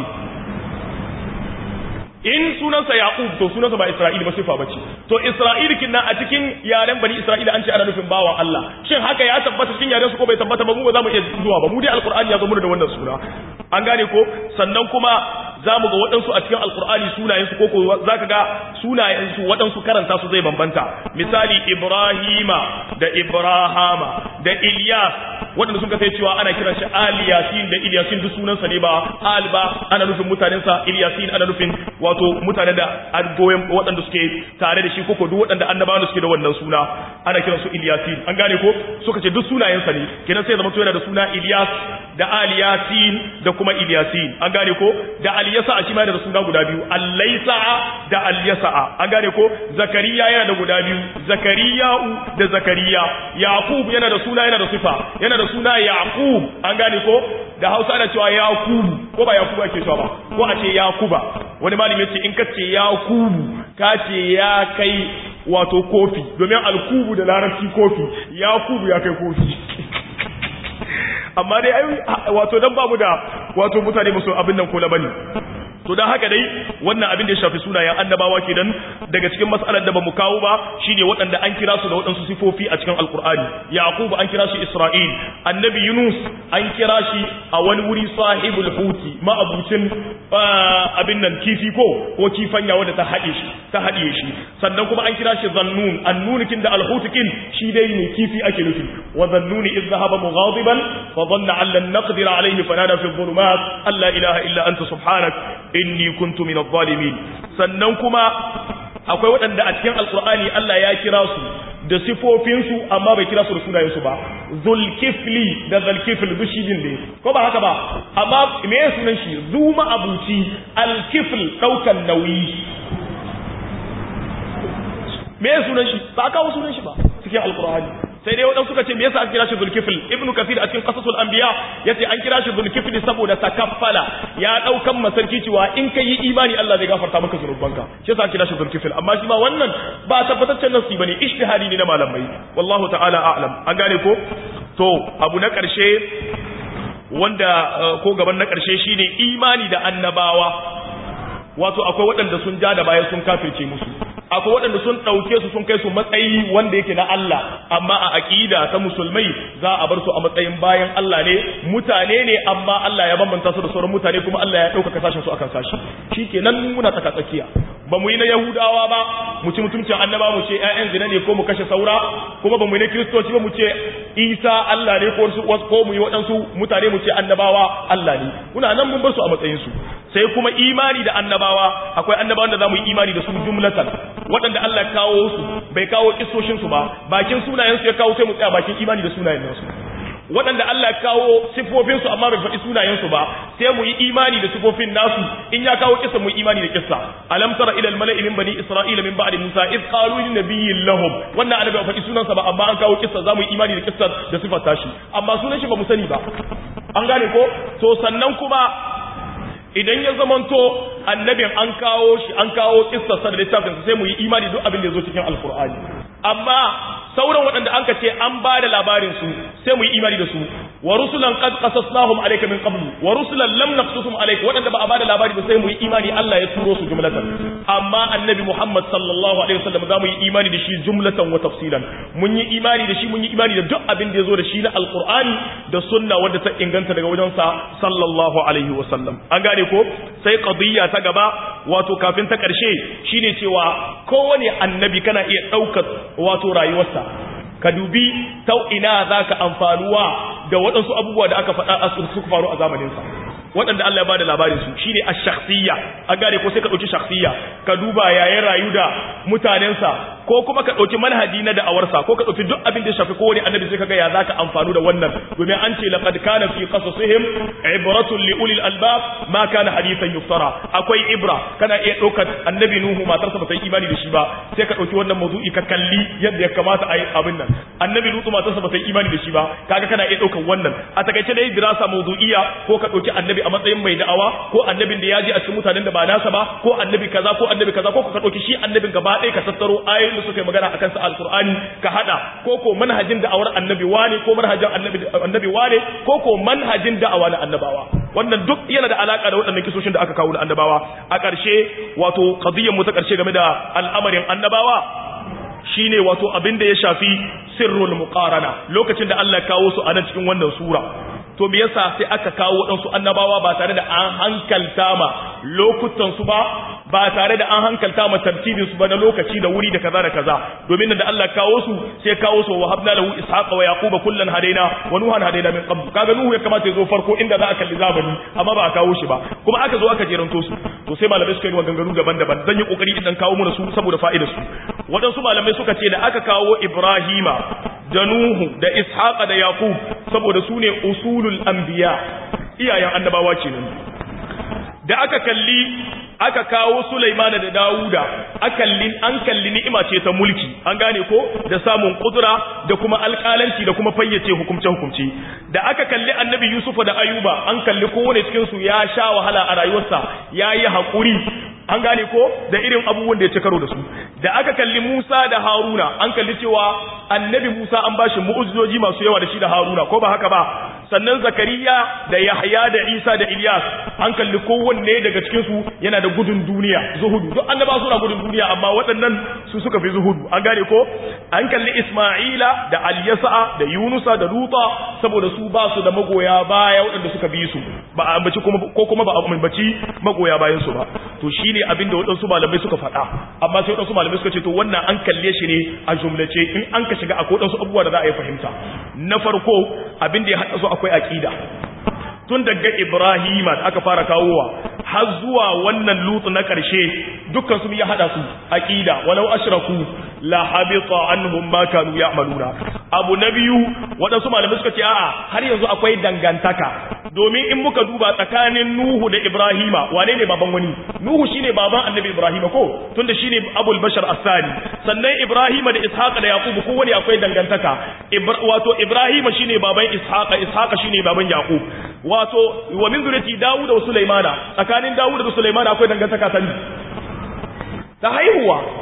in sunansa yaqub to sunansa ba isra'il ba sifa bace to isra'il kinna a cikin yaren bani isra'ila an ce ana nufin bawan Allah shin haka ya tabbata cikin yaren su ko bai tabbata ba mu ba za mu iya zuwa ba mu dai alqur'ani ya zo mu da wannan suna an gane ko sannan kuma za mu ga waɗansu a cikin alkur'ani sunayensu ko za ka ga sunayensu waɗansu karanta su zai bambanta misali ibrahima da ibrahama da ilyas waɗanda sun kasance cewa ana kiran shi aliyasin da ilyasin duk sunansa ne ba al ba ana nufin mutanensa ilyasin ana nufin wato mutane da goyon waɗanda suke tare da shi ko ko duk waɗanda annabawan da suke da wannan suna ana kiran su ilyasin an gane ko suka ce duk sunayensa ne kenan sai zama yana da suna ilyas da aliyasin da kuma ilyasin an gane ko da aliyasa a shi ma da suna guda biyu allaisa'a da alyasa'a an gane ko zakariya yana da guda biyu zakariya'u da zakariya yaqub yana da suna yana da sifa yana da suna yaqub an gane ko da Hausa ana cewa yakubu ko ba yakubu ake cewa ba ko a ce yakuba wani malami ya ce in ka ce yakubu ka ce ya kai wato kofi domin alkubu da larabci kofi yakubu ya kai kofi amma dai ai wato dan bamu da wato mutane musu abin nan ko na bane to dan haka dai wannan abin da ya shafi sunayen annabawa kenan daga cikin mas'alar da bamu kawo ba shine waɗanda an kira su da waɗansu sifofi a cikin alqur'ani yaqub an kira shi isra'il annabi yunus an kira shi a wani wuri sahibul huti ma'abucin abin nan kifi ko ko kifanya wanda ta haɗe shi ta haɗiye shi sannan kuma an kira shi zannun annunikin da alhutikin shi dai ne kifi ake nufi wa zannuni idh dhahaba mughadiban fa dhanna an lan naqdir alayhi fanada fi dhulumat alla ilaha illa anta subhanak inni kuntu min adh-dhalimin sannan kuma akwai waɗanda a cikin alqur'ani Allah ya kira su da sifofinsu amma bai kira su da sunayensu ba zulkifli da zulkifl bishijin ne ko ba haka ba amma me ya sunan shi zuma abuci alkifl daukan nauyi me ya sunan shi ba kawo sunan shi ba cikin alqur'ani sai dai waɗansu suka ce me yasa an kira shi zulkifl ibnu kafir a cikin qasasul anbiya yace an kira shi zulkifl saboda takaffala ya daukan masarki cewa in kai yi imani Allah zai gafarta maka zunubanka shi yasa an kira shi zulkifl amma shi ma wannan ba tabbataccen nasi bane ijtihadi ne na malamai wallahu ta'ala a'lam an gane ko to abu na karshe wanda ko gaban na karshe shine imani da annabawa wato akwai waɗanda sun ja da baya sun kafirce musu akwai waɗanda sun ɗauke su sun kai su matsayi wanda yake na Allah amma a aqida ta musulmai za a bar su a matsayin bayan Allah ne mutane ne amma Allah ya bambanta su da sauran mutane kuma Allah ya ɗaukaka sashen su akan sashi shikenan muna tsaka tsakiya ba mu yi na Yahudawa ba mu ci mutuncin annaba mu ce ƴaƴan zina ne ko mu kashe saura kuma ba mu yi na Kiristoci ba mu ce Isa Allah ne ko ko mu yi waɗansu mutane mu ce annabawa Allah ne muna nan mun bar su a matsayin su sai kuma imani da annabawa akwai annabawan da za mu yi imani da su jumlatan waɗanda Allah ya kawo su bai kawo kissoshin su ba bakin sunayen su ya kawo sai mu tsaya bakin imani da sunayen su waɗanda Allah ya kawo sifofin su amma bai faɗi sunayen su ba sai mu yi imani da sifofin nasu in ya kawo kissa mu yi imani da kissa alam tara ila al mala'i min bani isra'ila min ba'di musa id qalu lin nabiyyin lahum wannan annabi bai faɗi sunansa ba amma an kawo kissa za mu yi imani da kissa da sifar tashi amma sunan shi ba mu sani ba an gane ko to sannan kuma idan ya zamanto annabin an kawo shi an kawo kissarsa da littafin sai mu yi imani duk abin da ya zo cikin alkur'ani amma sauran waɗanda an ce an ba da labarin su sai mu yi imani da su wa rusulan qad qasasnahum alayka min qablu wa rusulan lam naqsusum alayka waɗanda ba a ba da labari ba sai mu yi imani Allah ya turo su jumlatan amma annabi Muhammad sallallahu alaihi wasallam za mu yi imani da shi jumlatan wa tafsilan mun yi imani da shi mun yi imani da duk abin da ya zo da shi na alkur'ani da sunna wanda ta inganta daga wajensa sallallahu alaihi wasallam an gane ko sai qadiyya ta gaba wato kafin ta karshe shine cewa kowane annabi kana iya daukar wato rayuwarsa ka dubi ta ina zaka amfanuwa da waɗansu abubuwa da aka faɗa suka faru a zamaninsa waɗanda Allah ya bada labarin su shine ash-shakhsiyya an gane ko sai ka dauki shakhsiyya ka duba yayin rayu da mutanensa ko kuma ka dauki manhaji na da'awarsa ko ka dauki duk abin da ya shafi kowane annabi sai kaga ya zaka amfanu da wannan domin an ce laqad kana fi qasasihim ibratun li ulil albab ma kana hadithan yuftara akwai ibra kana iya daukar annabi nuhu matarsa ba ta yi imani da shi ba sai ka dauki wannan mawdu'i ka kalli yadda ya kamata a yi abin nan annabi lutu matarsa ba ta yi imani da shi ba kaga kana iya daukar wannan a takaice dai dirasa mawdu'iyya ko ka dauki annabi a matsayin mai da'awa ko annabin da ya ji a cikin mutanen da ba nasa ba ko annabi kaza ko annabi kaza ko ka dauki shi annabin gaba ɗaya ka tattaro ayoyin da suka yi magana akan sa alqur'ani ka hada ko ko manhajin da'awar annabi wane ko manhajin annabi annabi wane ko ko manhajin da'awa na annabawa wannan duk yana da alaka da waɗannan kisoshin da aka kawo da annabawa a ƙarshe wato qadiyyar mu ta ƙarshe game da al'amarin annabawa shine wato abin da ya shafi sirrul muqarana lokacin da Allah ya kawo su a nan cikin wannan sura to me yasa sai aka kawo waɗansu annabawa ba tare da an hankalta ma lokutan su ba ba tare da an hankalta ma tartibin su ba na lokaci da wuri da kaza da kaza domin da Allah kawo su sai kawo su wa habna lahu ishaqa wa yaquba kullan hadaina wa nuhan hadaina min qabl kaga nuhu ya kamata ya zo farko inda za a kalli zamani amma ba a kawo shi ba kuma aka zo aka jeranto su to sai malamai suka yi maganganu daban-daban zan yi kokari idan kawo mana su saboda fa'idar su waɗansu malamai suka ce da aka kawo ibrahima da nuhu da ishaqa da yaqub saboda su ne usulul anbiya iyayen annabawa kenan da aka kalli aka kawo Sulaimana da Dawuda akalli an kalli ni'ima ce ta mulki an gane ko da samun kudura da kuma alƙalanci da kuma fayyace hukumce hukumce da aka kalli Annabi Yusufa da Ayuba an kalli kowane cikin su ya sha wahala a rayuwarsa yayi hakuri an gane ko da irin abubuwan da ya ci karo da su da aka kalli Musa da Haruna an kalli cewa Annabi Musa an bashi mu'ujizoji masu yawa da shi da Haruna ko ba haka ba sannan Zakariya da Yahya da Isa da Ilyas an kalli kowanne daga cikin su yana da gudun duniya zuhudu duk annaba suna gudun duniya amma waɗannan su suka fi zuhudu an gane ko an kalli Isma'ila da Alyasa da Yunusa da Luta saboda su ba su da magoya baya waɗanda suka bi su ba a ambaci kuma ko kuma ba a ambaci magoya bayan su ba to shine abin da waɗansu malamai suka faɗa amma sai waɗansu malamai suka ce to wannan an kalle shi ne a jumlace in an ka shiga akwai waɗansu abubuwa da za a yi fahimta na farko abin da ya haɗa su akwai aƙida tun daga Ibrahima da aka fara kawowa har zuwa wannan lutu na ƙarshe dukkan su ya hada su aqida walau ashraku la habita anhum ma kanu ya'maluna abu na biyu waɗansu malamai suka ce a'a har yanzu akwai dangantaka domin in muka duba tsakanin Nuhu da Ibrahima wane ne baban wani Nuhu shine baban Annabi Ibrahima ko tunda shine Abul Bashar As-Sani sannan Ibrahima da Ishaq da Yaqub ko wani akwai dangantaka wato Ibrahima shine baban Ishaq Ishaq shine baban Yaqub wato wa min zuriyati Dawud da Sulaimana tsakanin Dawud da Sulaimana akwai dangantaka ta ta haihuwa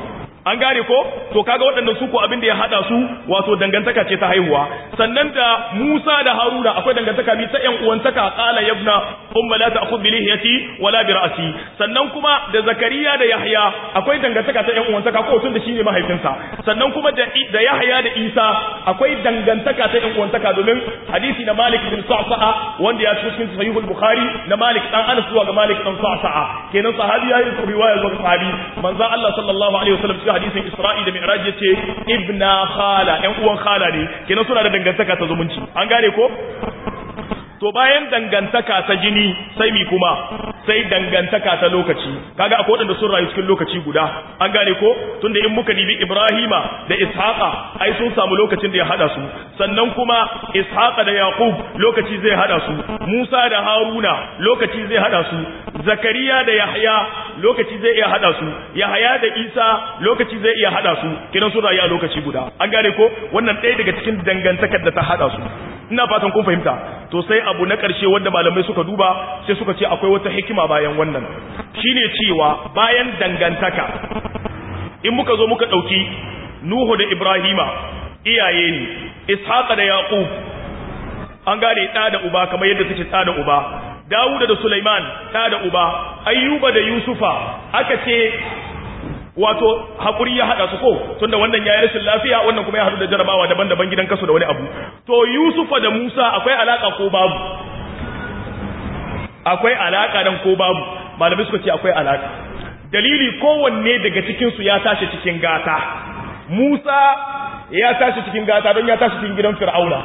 an gane ko to kaga waɗannan su ko abin da ya hada su wato dangantaka ce ta haihuwa sannan da Musa da Haruna akwai dangantaka bi ta ƴan uwantaka qala yabna umma la ta'khudh bi lihiyati wala bi ra'si sannan kuma da Zakariya da Yahya akwai dangantaka ta ƴan uwantaka ko tun da shine mahaifinsa sannan kuma da da Yahya da Isa akwai dangantaka ta ƴan uwantaka domin hadisi na Malik bin Sa'sa'a wanda ya ci cikin Sahih al-Bukhari na Malik dan Anas zuwa ga Malik dan Sa'sa'a kenan sahabi yayin riwaya zuwa sahabi manzo Allah sallallahu alaihi wasallam cikin hadisin Isra'i da Mi'raj yace ibna khala ƴan uwan khala ne kenan suna da dangantaka ta zumunci an gane ko to bayan dangantaka ta jini sai mi kuma sai dangantaka ta lokaci kaga akwai wadanda sun rayu cikin lokaci guda an gane ko tunda in muka dibi Ibrahima da Ishaqa ai sun samu lokacin da ya hada su sannan kuma Ishaqa da Yaqub lokaci zai hada su Musa da Haruna lokaci zai hada su Zakariya da Yahya lokaci zai iya hada su Yahya da Isa lokaci zai iya hada su kidan sun rayu a lokaci guda an gane ko wannan ɗaya daga cikin dangantakar da ta hada su ina fatan kun fahimta to sai abu na ƙarshe wanda malamai suka duba sai suka ce akwai wata hikima bayan wannan shine cewa bayan dangantaka in muka zo muka ɗauki Nuhu da Ibrahima iyaye ne Ishaqa da Yaqub an gane ɗa da uba kamar yadda suke ɗa da uba Dawuda da Sulaiman ɗa da uba Ayyuba da Yusufa aka ce wato hakuri ya hada su ko tunda wannan yayi rashin lafiya wannan kuma ya hadu da jarabawa daban-daban gidan kasu da wani abu to Yusufa da Musa akwai alaka ko babu akwai alaka dan ko babu malamai suka ce akwai alaka dalili kowanne daga cikin su ya tashi cikin gata Musa ya tashi cikin gata don ya tashi cikin gidan Fir'auna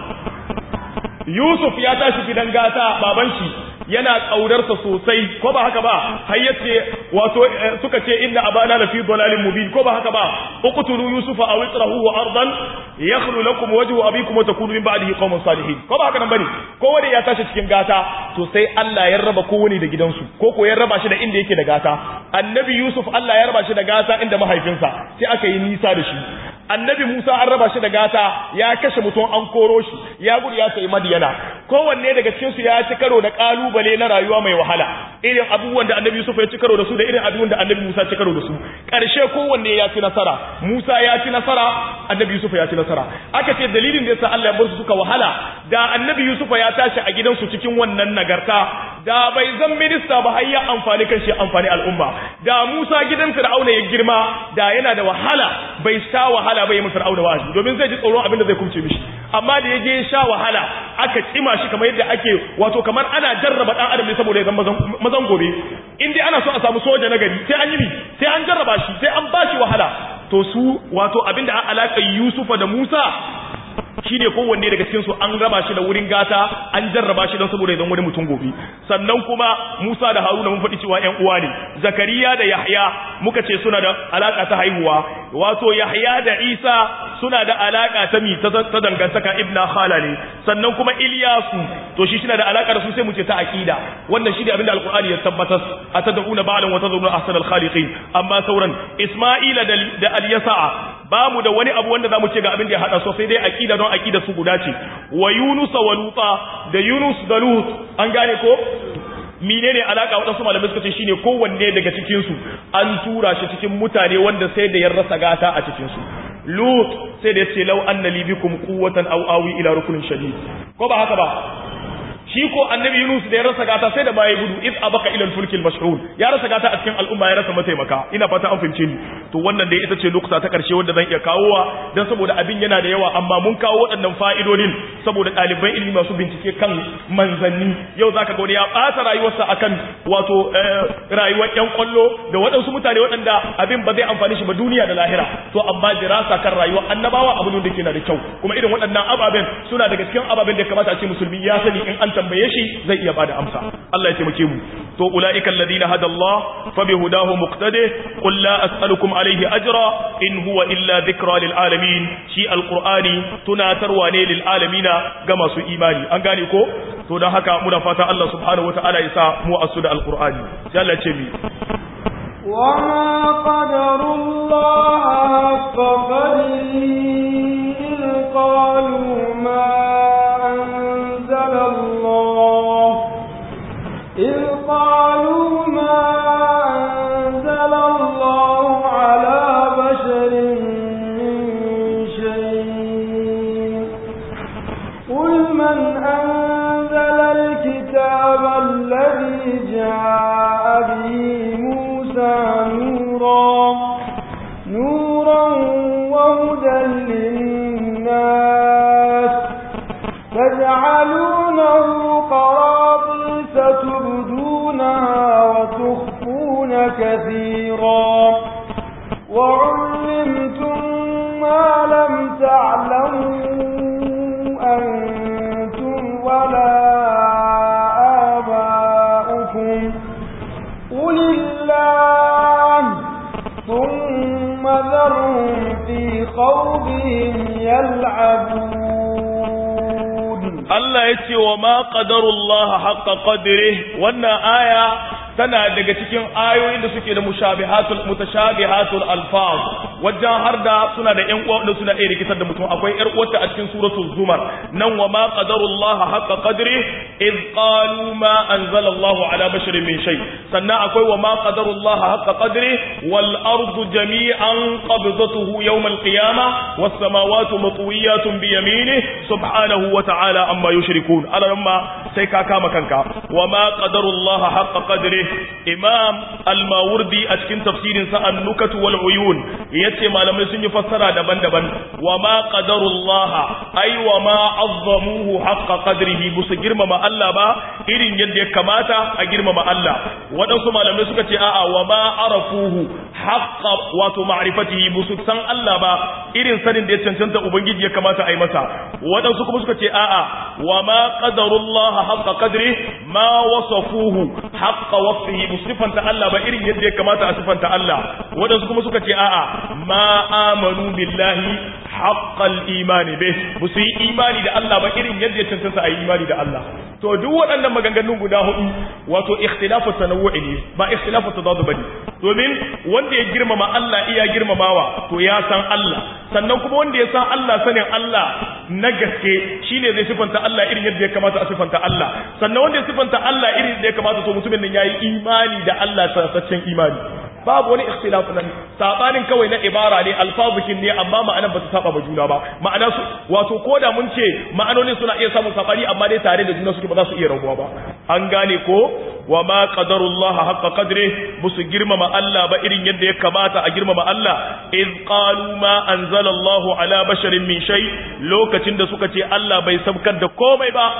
Yusuf ya tashi gidan gata baban shi yana ƙaunarsa sosai ko ba haka ba har yace wato suka ce inna abana la fi dalalin mubin ko ba haka ba uqtulu yusufa aw itrahu ardan yakhlu lakum wajhu abikum wa takunu min ba'dihi qauman salihin ko ba haka nan bane kowane ya tashi cikin gata to sai Allah ya raba kowane da gidansu ko ko ya raba shi da inda yake da gata annabi yusuf Allah ya raba shi da gata inda mahaifinsa sai aka yi nisa da shi annabi Musa an raba shi da gata ya kashe mutum an koro shi ya gudu ya sayi madiyana kowanne daga cikin su ya ci karo da kalubale na rayuwa mai wahala irin abubuwan da annabi Yusuf ya ci karo da su da irin abubuwan da annabi Musa ci karo da su karshe kowanne ya ci nasara Musa ya ci nasara annabi Yusuf ya ci nasara aka ce dalilin da yasa Allah ya bar su suka wahala da annabi Yusuf ya tashi a gidansu cikin wannan nagarta da bai zan minista ba har ya amfani kan shi amfani al'umma da Musa gidan Fir'auna ya girma da yana da wahala bai sha wahala bai yi Fir'auna wa'azi domin zai ji tsoron abin da zai kumce mishi amma da ya je sha wahala aka kima shi kamar yadda ake wato kamar ana jarraba dan adam ne saboda ya zama mazan gobe in dai ana so a samu soja na gari sai an yi sai an jarraba shi sai an bashi wahala to su wato abinda a alaka Yusufa da Musa shi ne kowanne daga cikinsu an raba shi da wurin gata an jarraba shi don saboda idan wani mutum gobe sannan kuma Musa da Haruna mun faɗi cewa ƴan uwa ne Zakariya da Yahya muka ce suna da alaka ta haihuwa wato Yahya da Isa suna da alaka ta mi ta dangantaka ibna khala ne sannan kuma Ilyasu to shi shina da alaka da su sai mu ce ta aqida wannan shi ne abinda alqur'ani ya tabbatar atad'una ba'lan wa tadhuruna ahsanal khaliqin amma sauran Isma'ila da Al-Yasa'a ba mu da wani abu wanda zamu ce ga abin da ya hada so sai dai aqida don aqida su guda ce wa Yunus wa Luta da Yunus da Lut an gane ko menene alaka wadansu malamai suka ce shine kowanne daga cikin su an tura shi cikin mutane wanda sai da ya rasa gata a cikin su Lut sai da yace law anna li bikum quwwatan aw awi ila rukunin shadid ko ba haka ba shi ko annabi Yunus da ya rasa gata sai da baya gudu iz abaka ila al-fulk al-mashhur ya rasa gata a cikin al'umma ya rasa mataimaka ina fata an fahimce ni to wannan dai ita ce lokuta ta karshe wanda zan iya kawowa dan saboda abin yana da yawa amma mun kawo waɗannan fa'idodin saboda ɗaliban ilimi masu bincike kan manzanni yau zaka ga wani ya ɓata rayuwarsa akan wato rayuwar ƴan kwallo da waɗansu mutane waɗanda abin ba zai amfani shi ba duniya da lahira to amma dirasa kan rayuwar annabawa abu ne da ke na da kyau kuma irin waɗannan ababen suna daga cikin ababen da ya kamata a ce musulmi ya sani in an tambaye shi zai iya bada amsa Allah ya taimake mu to ulaika alladhina hada Allah fa bihudahu muqtadi qul la as'alukum alayhi ajra in huwa illa dhikra lil alamin shi alqur'ani tunatarwa ne lil alamina ga masu imani an gane ko to dan haka muna fata Allah subhanahu wataala ya sa mu asu da alqur'ani sai Allah ya ce mi وما قدر الله حق قدره إذ قالوا ما أنزل الله إذ قالوا ما أنزل الله على بشر وعلمتم ما لم تعلموا أنتم ولا آباؤكم قل الله ثم ذرهم في خوضهم يلعبون Allah ya ce wa ma qadarullah haqqa qadri wannan aya tana daga cikin ayoyin da suke da mushabihatul mutashabihatul alfaz wajen har da suna da ƴan uwa da suna iya rikitar da mutum akwai ƴar uwarta a cikin suratul zumar nan wa ma qadarullah haqqa qadri id qalu ma anzala Allahu ala basharin min shay sannan akwai wa ma qadarullah haqqa qadri wal ardu jami'an qabdatuhu yawm al qiyamah was samawati matwiyatun bi yaminihi subhanahu wa ta'ala amma yushrikun alamma sai ka kama kanka wa ma qadarullah haqqa qadri imam al-mawardi a cikin tafsirin sa an-nukat wal uyun yace malamai sun yi fassara daban-daban wa ma qadarullah ay wa ma azzamuhu haqqa qadrihi busu girmama Allah ba irin yadda ya kamata a girmama Allah waɗansu malamai suka ce a'a wa ma arafuhu haqqa wato ma'rifatihi busu san Allah ba irin sanin da ya cancanta ubangiji ya kamata a yi masa waɗansu kuma suka ce a'a wa ma qadarullah haqqa qadri ma wasafuhu haqqa wasfihi musifanta Allah ba irin yadda ya kamata a sifanta Allah waɗansu kuma suka ce a'a ma amanu billahi haqqal imani bih musu yi imani da Allah ba irin yadda ya cancanta a yi imani da Allah to duk waɗannan maganganun guda hudu wato ikhtilafu tanawu'i ne ba ikhtilafu tadadu bane domin wanda ya girmama Allah iya girmamawa to ya san Allah sannan kuma wanda ya san Allah sanin Allah na gaske shine zai sifanta Allah irin yadda ya kamata a sifanta Allah sannan wanda ya sifanta Allah irin yadda ya kamata to mutumin nan yayi imani da Allah sassaccen imani babu wani ikhtilafu nan sabanin kawai na ibara ne alfazukin ne amma ma'anar ba su saba ba juna ba ma'ana su wato koda mun ce ma'anonin suna iya samun sabani amma dai tare da juna suke ba za su iya rabuwa ba an gane ko wa ma qadarullah haqqa qadri musu girmama Allah ba irin yadda ya kamata a girmama Allah iz qalu ma anzala Allah ala basharin min shay lokacin da suka ce Allah bai sabkar da komai ba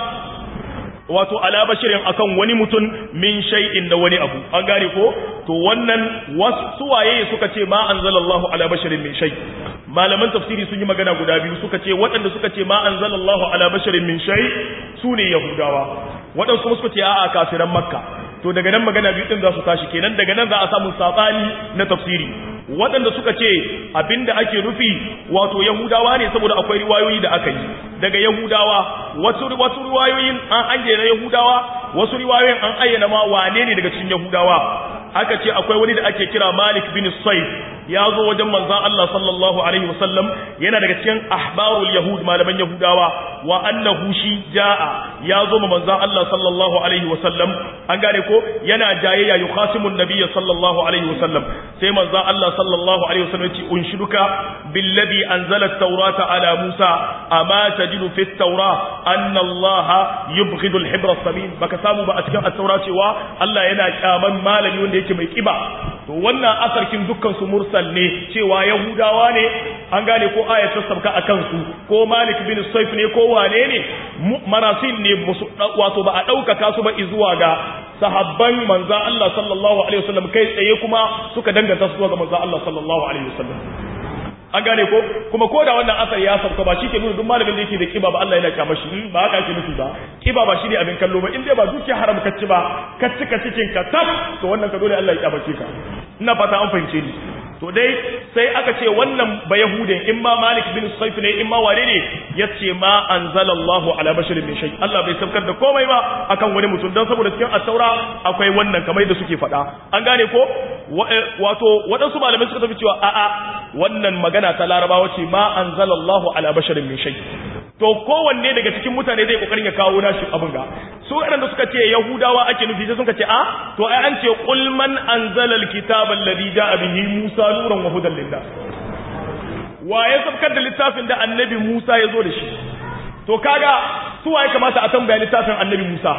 wato ala bashirin akan wani mutum min shay'in da wani abu an gane ko to wannan wasu waye suka ce ma anzalallahu ala bashirin min shay malaman tafsiri sun yi magana guda biyu suka ce waɗanda suka ce ma anzalallahu ala bashirin min shay su ne yahudawa waɗansu kuma suka ce a'a kafiran makka to daga nan magana biyu din za su tashi kenan daga nan za a samu sabani na tafsiri waɗanda suka ce abinda ake nufi wato yahudawa ne saboda akwai riwayoyi da aka yi daga yahudawa wasu wasu riwayoyin an ayyana yahudawa wasu riwayoyin an ayyana ma wane ne daga cikin yahudawa aka ce akwai wani da ake kira Malik bin Saif ya zo wajen manzon Allah sallallahu alaihi wasallam yana daga cikin ahbarul yahud malaman yahudawa wa annahu shi jaa ya zo ma manzon Allah sallallahu alaihi wasallam an gane ko yana jayayya yukhasimun nabiyyi sallallahu alaihi wasallam sai manzon Allah sallallahu alaihi wasallam ya ce unshiduka billadhi anzala at-taurata ala Musa amma tajidu fi at-taura anna Allah yubghidu al-hibra as-samin baka samu ba a cikin at-taura cewa Allah yana kyaman malami wanda yake mai kiba to wannan asarkin dukkan su mursal ne cewa yahudawa ne an gane ko ayat ta sabka akan su ko malik bin saif ne ko wane ne marasil ne wato ba a ɗaukaka su ba zuwa ga sahabban manza Allah sallallahu alaihi wasallam kai tsaye kuma suka danganta su zuwa ga manza Allah sallallahu alaihi wasallam an gane ko kuma ko da wannan asar ya sauka ba shi ke nuna duk malamin da yake da kiba ba Allah yana kyama shi ba haka ake nufi ba kiba ba shi ne abin kallo ba in dai ba dukiya haram ka ci ba ka cika cikin ka tab to wannan ka dole Allah ya kyamace ka ina fata an fahimce ni to dai sai aka ce wannan ba yahudin in ma malik bin saif ne in ma wane ne yace ma anzalallahu ala basharin min shay Allah bai saukar da komai ba akan wani mutum dan saboda cikin at-taura akwai wannan kamar da suke faɗa an gane ko wato waɗansu malamai suka tafi cewa a'a wannan magana ta larabawa ce ma anzalallahu ala basharin min shay to kowanne daga cikin mutane zai kokarin ya kawo nashi abin ga su waɗanda suka ce yahudawa ake nufi sai suka ce a to ai an ce qul man anzala alkitaba alladhi jaa bihi musa nuran wa hudan linnas wa ya sabkar da littafin da annabi musa ya zo da shi to kaga su waye kamata a tambaya littafin annabi musa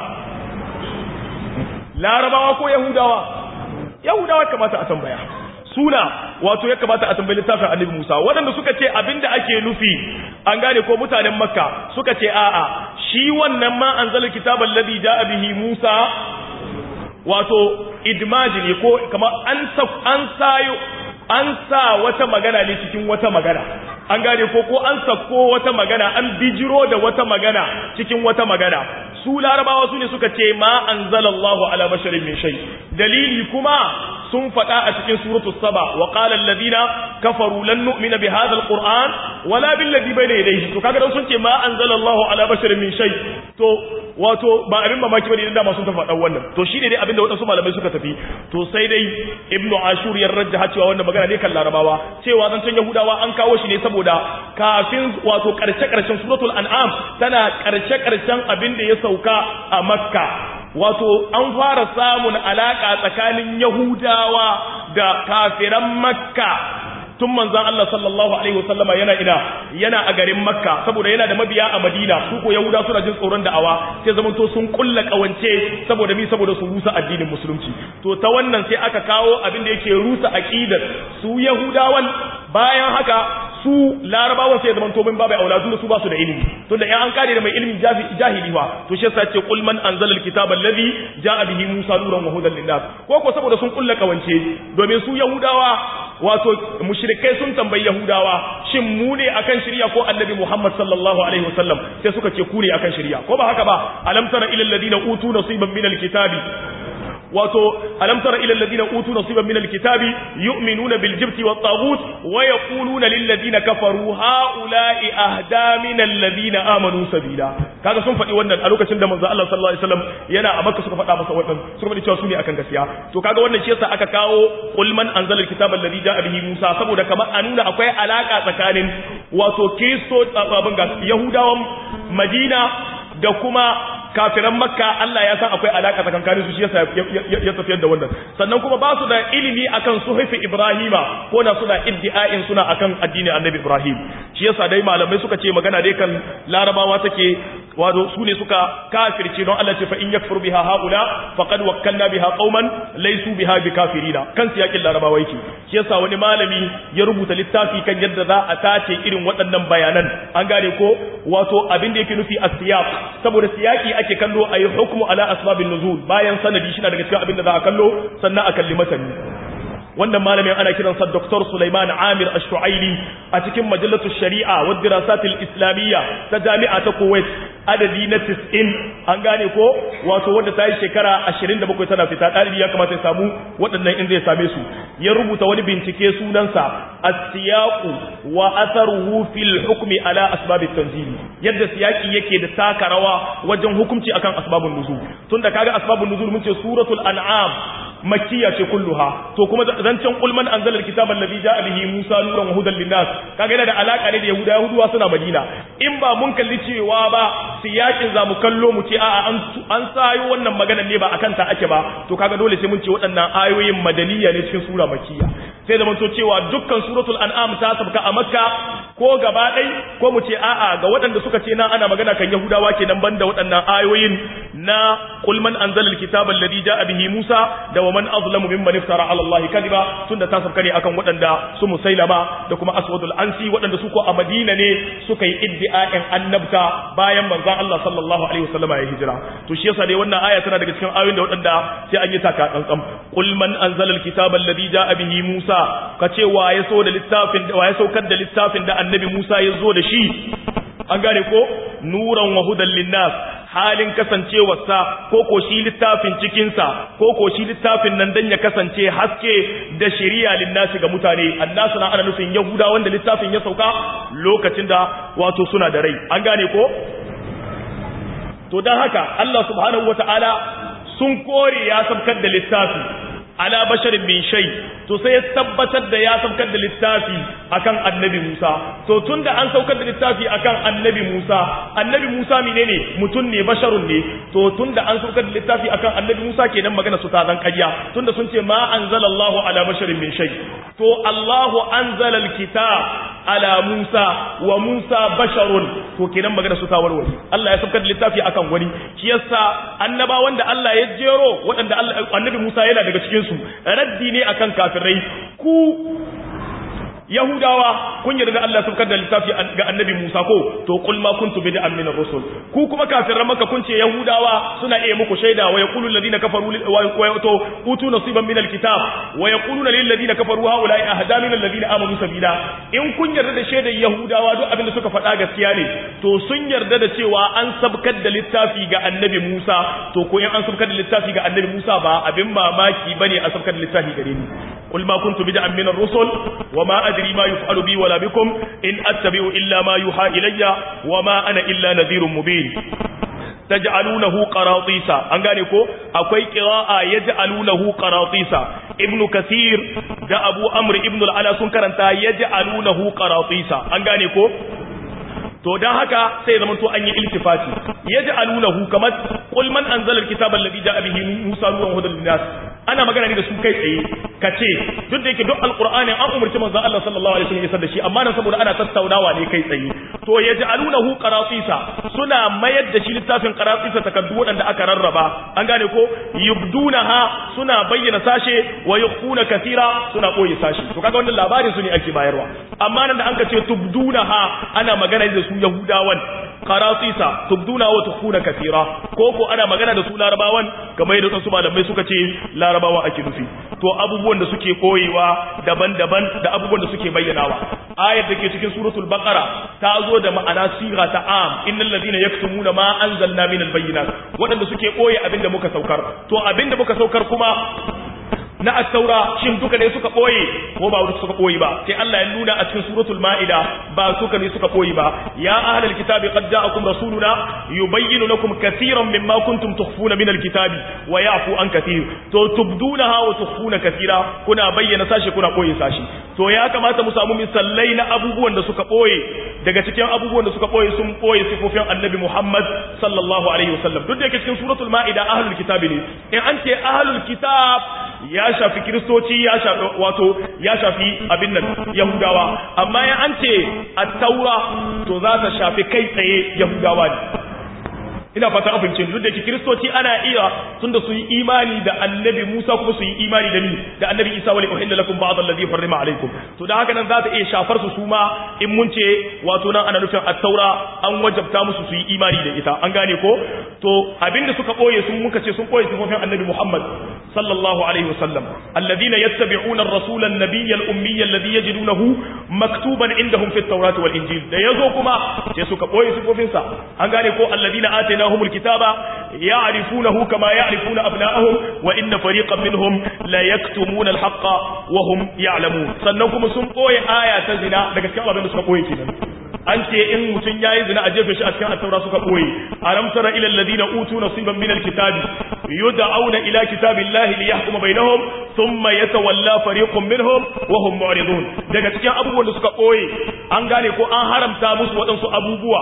larabawa ko yahudawa yahudawa kamata a tambaya suna wato ya kamata a tambayi littafin annabi Musa waɗanda suka ce abinda ake nufi an gane ko mutanen makka suka ce a'a shi wannan ma anzala kitabal ladhi jaa bihi Musa wato idmaji ne ko kamar an an sayo an sa wata magana ne cikin wata magana an gane ko ko an sako wata magana an bijiro da wata magana cikin wata magana su larabawa su ne suka ce ma anzalallahu ala basharin min shay dalili kuma sun faɗa a cikin suratul saba wa qala alladhina kafaru lan nu'mina bi hadha alquran wala bil ladhi bayna yadayhi to kaga dan sun ce ma anzalallahu ala basharin min shay to wato ba abin mamaki bane idan da masu ta faɗa wannan to shine dai abin da wadansu malamai suka tafi to sai dai ibnu ashur ya rajjaha cewa wannan magana ne kan larabawa cewa zancen yahudawa an kawo shi ne saboda kafin wato karshe karshen suratul an'am tana karshe karshen abin da ya sauka a makka wato an fara samun alaka tsakanin yahudawa da kafiran makka tun manzan Allah sallallahu alaihi wasallama yana ina yana a garin makka saboda yana da mabiya a madina su ko yahuda suna jin tsoron da'awa sai zaman to sun kulla kawance saboda mi saboda su rusa addinin musulunci to ta wannan sai aka kawo abin da yake rusa aqidar su yahudawan bayan haka su larabawan sai zaman to bin babai auladu su ba su da ilimi tunda in an kare da mai ilimin jahili fa to shi yasa ce qul man anzala alkitaba alladhi jaa bihi musa nuran wa hudan linnas ko ko saboda sun kulla kawance domin su yahudawa wato mushrikai sun tambayi yahudawa shin mu ne akan shirya ko annabi muhammad sallallahu alaihi wasallam sai suka ce ku ne akan shirya ko ba haka ba alam tara ila alladhina utu nasiban min alkitabi wato alam tara ila alladhina utu nasiban min alkitabi yu'minuna bil jibti wat taghut wa yaquluna lil ladina kafaru haula'i ahda min alladhina amanu sabila kaga sun faɗi wannan a lokacin da manzo Allah sallallahu alaihi wasallam yana a Makka suka faɗa masa wannan suka faɗi cewa su ne akan gaskiya to kaga wannan shi yasa aka kawo qul man anzala alkitaba alladhi ja'a bihi Musa saboda kamar a nuna akwai alaka tsakanin wato Kristo abin ga Yahudawan Madina da kuma kafiran makka Allah ya san akwai alaka tsakankanin su shi yasa ya tafiyar da wannan sannan kuma ba su da ilimi akan suhaifi Ibrahima ko da suna iddi'ain suna akan addinin Annabi Ibrahim shi yasa dai malamai suka ce magana dai kan larabawa take wato su ne suka kafirce don Allah ce fa in yakfur biha haula faqad wakkalna biha qauman laysu biha bikafirina kan siyakin larabawa yake shi yasa wani malami ya rubuta littafi kan yadda za a tace irin waɗannan bayanan an gane ko wato abin da yake nufi as-siyaq saboda siyaki ake kallo ayi hukmu ala asbabin nuzul bayan sanadi shi daga cikin abin da za a kallo sannan a kalli matani wannan malamin ana kiransa Dr. Sulaiman Amir Ash-Shu'aili a cikin majallatu Shari'a wa Dirasat al-Islamiyya ta Jami'a ta Kuwait adadi na 90 an gane ko wato wanda ta yi shekara 27 tana fita dalibi ya kamata ya samu waɗannan in zai same su ya rubuta wani bincike sunansa as-siyaqu wa atharuhu fil hukmi ala asbab at-tanzil yadda siyaki yake da taka rawa wajen hukunci akan asbabun nuzul tunda kaga asbabun nuzul mun ce suratul an'am makkiya ce kulluha to kuma zancen kulman anzala alkitaba alladhi ja'a bihi Musa nuran wa hudan linnas kaga yana da alaka ne da Yahuda Yahuduwa suna Madina in ba mun kalli cewa ba siyakin zamu kallo mu ce a'a an an sayo wannan maganar ne ba akan ta ake ba to kaga dole sai mun ce waɗannan ayoyin madaniya ne cikin sura makkiya sai da mun to cewa dukkan suratul an'am ta sabka a Makka ko gaba ɗai ko mu ce a'a ga waɗanda suka ce nan ana magana kan Yahudawa kenan banda waɗannan ayoyin na qul man anzala alkitaba alladhi ja'a bihi Musa da wa man azlamu mimman iftara ala Allah kadiba tunda ta sabka ne akan waɗanda su musailama da kuma aswadul ansi waɗanda su ko a Madina ne suka yi iddi'a'in annabta bayan manzon Allah sallallahu alaihi wasallama ya hijira to shi yasa dai wannan aya tana daga cikin ayoyin da waɗanda sai an yi taka tsantsan qul man anzala alkitaba alladhi ja'a bihi Musa kace wa ya so da littafin wa ya saukar da littafin da annabi Musa ya zo da shi an gane ko nuran wa hudan linnas halin kasancewarsa ko ko shi littafin cikinsa ko ko shi littafin nan dan ya kasance haske da shari'a linnasi ga mutane annasu na ana nufin yahuda wanda littafin ya sauka lokacin da wato suna da rai an gane ko to dan haka Allah subhanahu wataala sun kore ya sabkar da littafi ala basharin min shay to sai ya tabbatar da ya saukar da littafi akan annabi Musa to tunda an saukar da littafi akan annabi Musa annabi Musa menene mutum ne basharun ne to tunda an saukar da littafi akan annabi Musa kenan magana su ta zan ƙarya tunda sun ce ma anzalallahu ala basharin min shay to Allahu anzala alkitab ala Musa wa Musa basharun to kenan magana su ta warware Allah ya saukar da littafi akan wani shi yasa annabawan da Allah ya jero waɗanda annabi Musa yana daga cikin su raddi ne akan kafirai ku yahudawa kun yarda da Allah saukar da littafi ga annabi Musa ko to qul ma kuntu bid'an min ar-rusul ku kuma kafiran maka kun ce yahudawa suna iya muku shaida wa yaqulu alladhina kafaru wa yato utu nasiban min al-kitab wa yaquluna lil ladina kafaru haula'i ahda min alladhina amanu sabila in kun yarda da shaidar yahudawa duk abin da suka faɗa gaskiya ne to sun yarda da cewa an sabkar da littafi ga annabi Musa to ko in an sabkar da littafi ga annabi Musa ba abin mamaki bane a sabkar da littafi gare ni قل ما كنت بدعا من الرسل وما أدري ما يفعل بي ولا بكم إن أتبع إلا ما يوحى إلي وما أنا إلا نذير مبين تجعلونه قراطيسا an gane ko akwai qira'a yaj'alunahu qaratisa ibnu kathir da abu amr ibnu al-ala sun karanta yaj'alunahu qaratisa an gane ko to dan haka sai zaman to an yi iltifati yaj'alunahu kamar qul man anzala al-kitaba alladhi ja'a bihi musa nuran hudan lin-nas ana magana ne da su kai tsaye kace duk da yake duk alqur'ani an umurci manzon Allah sallallahu alaihi wasallam ya da shi amma nan saboda ana tattaunawa ne kai tsaye to yaj'alunahu qaratisa suna mayar da shi littafin qaratisa takaddu wadanda aka rarraba an gane ko yubdunaha suna bayyana sashe wa yukhuna kathira suna koyi sashe to kaga wannan labarin su ne ake bayarwa amma nan da an ce tubdunaha ana magana da su yahudawan qaratisa tubduna wa tukhuna kathira ko ko ana magana da su larabawan kamar yadda su malamai suka ce larabawa ake nufi to abubuwan da suke koyewa daban-daban da abubuwan da suke bayyanawa ayar da ke cikin suratul baqara ta zo da ma'ana siga ta am innal ladina yaktumuna ma anzalna minal bayyinat wadanda suke koye abinda muka saukar to abinda muka saukar kuma na at-taura shin duka ne suka boye ko ba duka suka boye ba sai Allah ya nuna a cikin suratul maida ba suka ne suka boye ba ya ahlal kitabi qad ja'akum rasuluna yubayyinu lakum katiran mimma kuntum tukhfuna min al-kitabi wa ya'fu an katir to tubdunaha wa tukhfuna katira kuna bayyana sashi kuna boye sashi to ya kamata mu samu misallai na abubuwan da suka boye daga cikin abubuwan da suka boye sun boye sifofin annabi Muhammad sallallahu alaihi wasallam duk da yake cikin suratul maida ahlul kitabi ne in an ce ahlul kitab ya shafi kiristoci ya shafi wato ya shafi abin nan yahudawa amma ya an ce at-taura to za ta shafi kai tsaye yahudawa ne ina fata an fahimce duk da ke kiristoci ana iya tunda su yi imani da annabi Musa kuma su yi imani da ni da annabi Isa wa uhilla lakum ba'd alladhi harrama alaikum to da haka nan za ta iya shafar su suma in mun ce wato nan ana nufin at-taura an wajabta musu su yi imani da ita an gane ko to abinda suka boye sun muka ce sun boye sifofin annabi Muhammad sallallahu alaihi wasallam alladhina yattabi'una ar-rasula an-nabiyya al-ummiyya alladhi yajidunahu maktuban indahum fi at-taurati wal-injil da yazo kuma sai suka boye sifofinsa an gane ko alladhina آتيناهم الكتاب يعرفونه كما يعرفون أبناءهم وإن فريقا منهم لا يكتمون الحق وهم يعلمون سنوكم سنقوي آية زنا لك سكال الله سنقوي كنا an ce in mutum ya yi zina a jefe shi a cikin attaura suka ɓoye alam tara ila alladhina utu nasiban min alkitabi yud'auna ila kitabillahi liyahkuma bainahum thumma yatawalla fariqun minhum wa hum mu'ridun daga cikin abubuwan da suka ɓoye an gane ko an haramta musu waɗansu abubuwa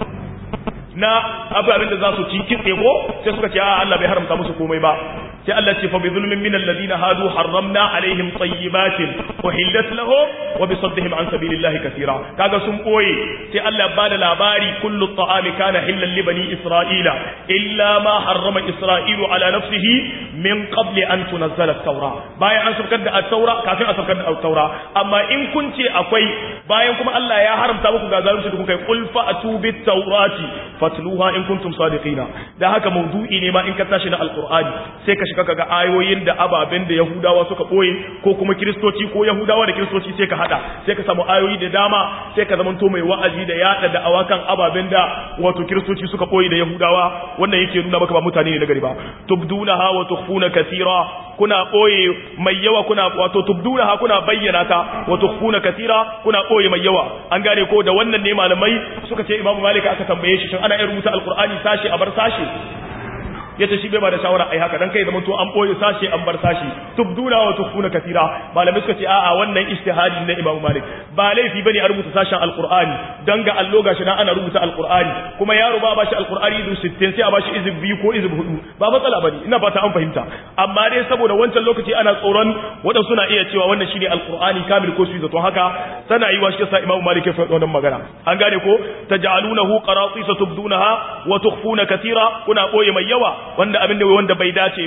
na ababen da za su ci kitse ko sai suka ce a Allah bai haramta musu komai ba sai Allah ce fa bi zulmin min alladhina hadu harramna alaihim tayyibatin uhillat lahum wa bi saddihim an sabilillahi kaseera kaga sun boye sai Allah ya bada labari kullu ta'ami kana hillan li bani isra'ila illa ma harrama isra'ilu ala nafsihi min qabli an tunazzala at-taura bayan an saukar da at-taura kafin a saukar da at-taura amma in kun ce akwai bayan kuma Allah ya haramta muku ga zalunci da kuka yi qul fa'tu bit-taurati fatluha in kuntum sadiqina da haka mawdu'i ne ma in ka tashi na alqur'ani sai ka shiga kaga ayoyin da ababen da yahudawa suka boye ko kuma kristoci ko yahudawa da kristoci sai ka hada sai ka samu ayoyi da dama sai ka zamanto mai wa'azi da yada da awakan ababen da wato kristoci suka boye da yahudawa wannan yake nuna maka ba mutane ne na gari ba tubdunaha wa tukhfuna kathira kuna boye mai yawa kuna wato tubdunaha kuna bayyana ta wa tukhfuna kathira kuna boye mai yawa an gane ko da wannan ne malamai suka ce imamu malik aka tambaye shi shin ana iya rubuta alqur'ani sashi a bar sashi yace shi bai ba da shawara ai haka dan kai zaman to an boye sashi an bar sashi tubduna wa tukhfuna katira malamai suka ce a'a wannan ijtihadi na Imam Malik ba laifi bane a rubuta sashen alqur'ani dan ga allo gashi nan ana rubuta alqur'ani kuma yaro ba bashi alqur'ani izu 60 sai a bashi izib biyu ko izib hudu ba matsala bane ina fata an fahimta amma dai saboda wancan lokaci ana tsoron wadan suna iya cewa wannan shine alqur'ani kamil ko su zato haka sana yi wa shi sa Imam Malik ya faɗa wannan magana an gane ko taj'alunahu qaratisa tubdunaha wa tukhfuna katira kuna boye mai yawa wanda abin da wanda bai dace ba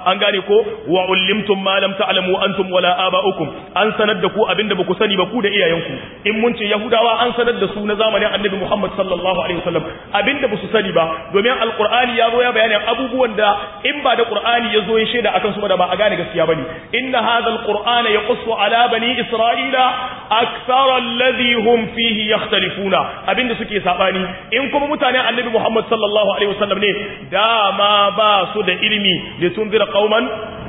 an gane ko wa ullimtum ma lam ta'lamu antum wala aba'ukum an sanar da ku abinda baku sani ba ku da iyayenku in mun ce yahudawa an sanar da su na zamanin annabi Muhammad sallallahu alaihi wasallam abinda basu sani ba domin alqur'ani ya zo ya bayanin abubuwan da in ba da qur'ani ya zo ya shaida akan su ba da ba a gane gaskiya bane inna hadha alqur'ana yaqussu ala bani isra'ila akthara alladhi hum fihi yakhtalifuna abinda suke sabani in kuma mutanen annabi Muhammad sallallahu alaihi wasallam ne dama ba su da ilimi litunzira qauman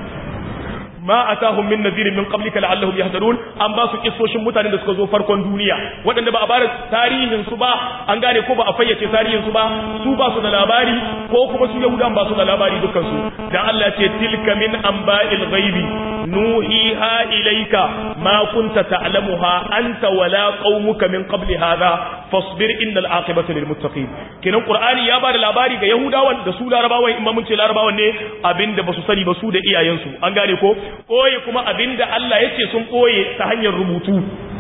ma atahum min nadhirin min qablika la'allahum yahtadun an ba su kissoshin mutanen da suka zo farkon duniya waɗanda ba a bada tarihin su ba an gane ko ba a fayyace tarihin su ba su ba su da labari ko kuma su yahudan ba su da labari dukkan su dan Allah ce tilka min anba'il ghaibi nuhiha ilayka ma kunta ta'lamuha anta wala qaumuka min qabli hadha fasbir innal aqibata lil muttaqin kenan qur'ani ya bada labari ga yahudawan da su larabawan in mun ce larabawan ne abinda basu sani ba su da iyayensu an gane ko koye kuma abinda Allah yace sun koye ta hanyar rubutu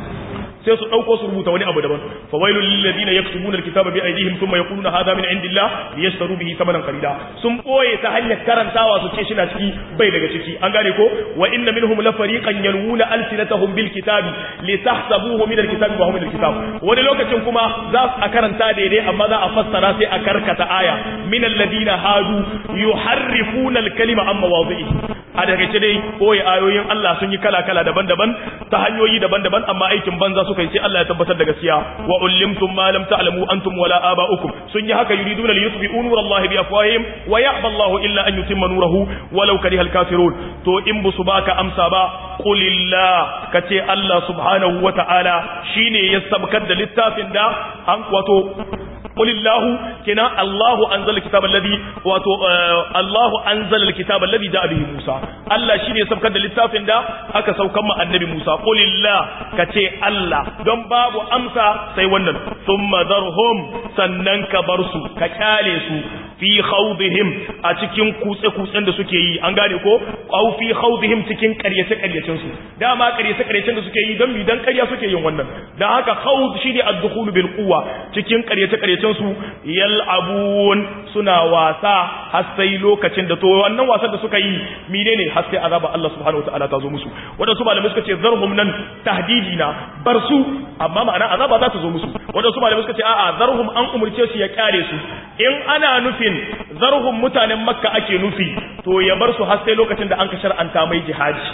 sai su dauko su rubuta wani abu daban fa wailul lil ladina yaktubuna alkitaba bi aydihim thumma yaquluna hadha min indillah liyashtaru bihi thamanan qalila sun boye ta hanyar karantawa su ce shi na ciki bai daga ciki an gane ko wa inna minhum la fariqan yalwuna alsinatahum bil kitabi litahsabuhu min alkitabi wa hum min alkitab wani lokacin kuma za a karanta daidai amma za a fassara sai a karkata aya min alladina hadu yuharrifuna alkalima an mawadhihi a daga ce dai boye ayoyin Allah sun yi kala kala daban-daban ta hanyoyi daban-daban amma aikin banza su suka yi sai Allah ya tabbatar da gaskiya wa ullimtum ma lam ta'lamu antum wala aba'ukum sun yi haka yuriduna li yutfi'u nurallahi bi afwahihim wa ya'ba Allahu illa an yutimma nurahu walau kariha al-kafirun to in busu baka amsa ba qulillah kace Allah subhanahu wa ta'ala shine ya sabkar da littafin da an wato قل الله كنا الله أنزل الكتاب الذي واتو آه الله أنزل الكتاب الذي جاء به موسى الله شيني سبكت للتافن دا أكا سوكما النبي موسى قل الله كتي الله دون باب أمسى سيونن ثم ذرهم سننك برسو كاليسو fi khawdihim a cikin kutse kutsen da suke yi an gane ko aw fi khawdihim cikin ƙaryace ƙaryacen su dama ƙaryace ƙaryacen da suke yi dan mi dan ƙarya suke yin wannan dan haka khawd shine ad-dukhul bil quwwa cikin ƙaryace ƙaryacen su yal'abun suna wasa har sai lokacin da to wannan wasan da suka yi menene har sai azaba Allah subhanahu wataala ta zo musu wanda su malamai suka ce zarhum nan tahdidi na bar su amma ma'ana azaba za ta zo musu wanda su malamai suka ce a'a zarhum an umurce su ya kare su in ana nufin zarhum mutanen makka ake nufi to ya bar su har sai lokacin da an ka shar'anta mai jihadi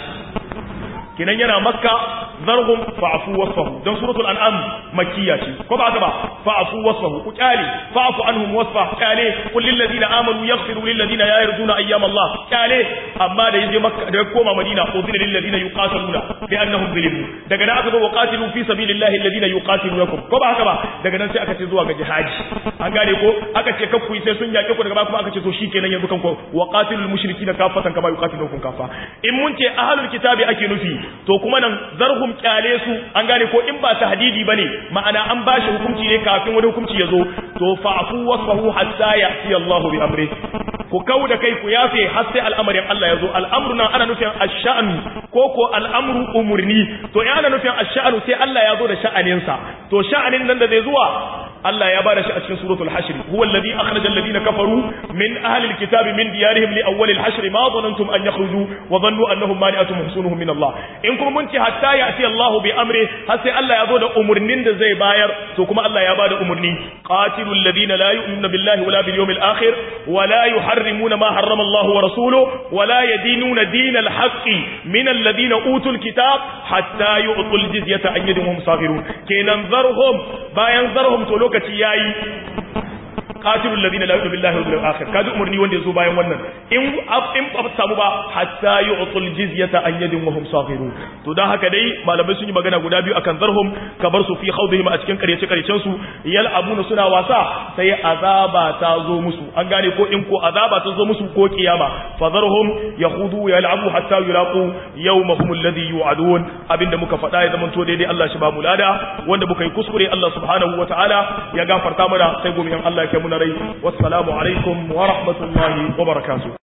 kinan yana makka zarhum fa'fu wasfahu dan suratul an'am makkiya ce ko ba haka ba fa'fu wasfahu ku kyale fa'fu anhum wasfa kyale qul lil ladina amanu yaghfiru lil ladina la yarjuna ayyam Allah kyale amma da yaje makka da koma madina udhina lil ladina yuqatiluna bi annahum zulimu daga nan aka zo waqatilu fi sabilillahi alladina yuqatilunakum ko ba haka ba daga nan sai aka ce zuwa ga jihadi an gane ko aka ce kakku sai sun yake ku daga ba kuma aka ce to shikenan yanzu kan ko waqatilul mushrikina kafatan kama yuqatilukum kafa in mun ce ahlul kitabi ake nufi to kuma nan zarhum kyale su an gane ko in ba tahdidi bane ma'ana an bashi hukunci ne kafin wani hukunci ya zo to fa'fu wasfahu hatta ya'ti Allahu bi amri ku kau da kai ku yafe har sai al'amarin Allah ya zo al'amru nan ana nufin ash-sha'n ko ko al'amru umurni to in ana nufin ash-sha'nu sai Allah ya zo da sha'aninsa to sha'anin nan da zai zuwa Allah ya bada shi a cikin suratul hashr huwa alladhi akhraja alladhina kafaru min ahli alkitabi min diyarihim li awwal alhashr ma dhanantum an yakhruju wa dhannu annahum mani'atun husunuhum min Allah in kuma mun ce hatta ya'ti Allahu bi amri har sai Allah ya zo da umurnin da zai bayar to kuma Allah ya bada umurni qatilul ladina la yu'minuna billahi wala bil yawmil akhir wala yuharrimuna ma harrama Allah wa rasuluhu wala yadinuna dinal haqqi min alladhina utul kitab hatta yu'tul jizyata an yadin hum saghirun kenan zarhum bayan zarhum to lokaci yayi qatilul ladina la yu'minu billahi wal yawmil akhir kaji umurni wanda yazo bayan wannan in in ba samu ba hatta yu'tul jizyata an yadin wa hum saghirun to dan haka dai malamai sun yi magana guda biyu akan zarhum kabar su fi khawdihim a cikin karyace karyacen su yal abuna suna wasa sai azaba ta zo musu an gane ko in ko azaba ta zo musu ko kiyama fa zarhum yakhudu yal'abu hatta yulaqu yawmahum alladhi yu'adun abinda muka faɗa ya zama to daidai Allah shi ba mu lada wanda muka yi kuskure Allah subhanahu wataala ya gafarta mana sai gobe in Allah ya kai mu na rai wassalamu alaikum wa rahmatullahi wa barakatuh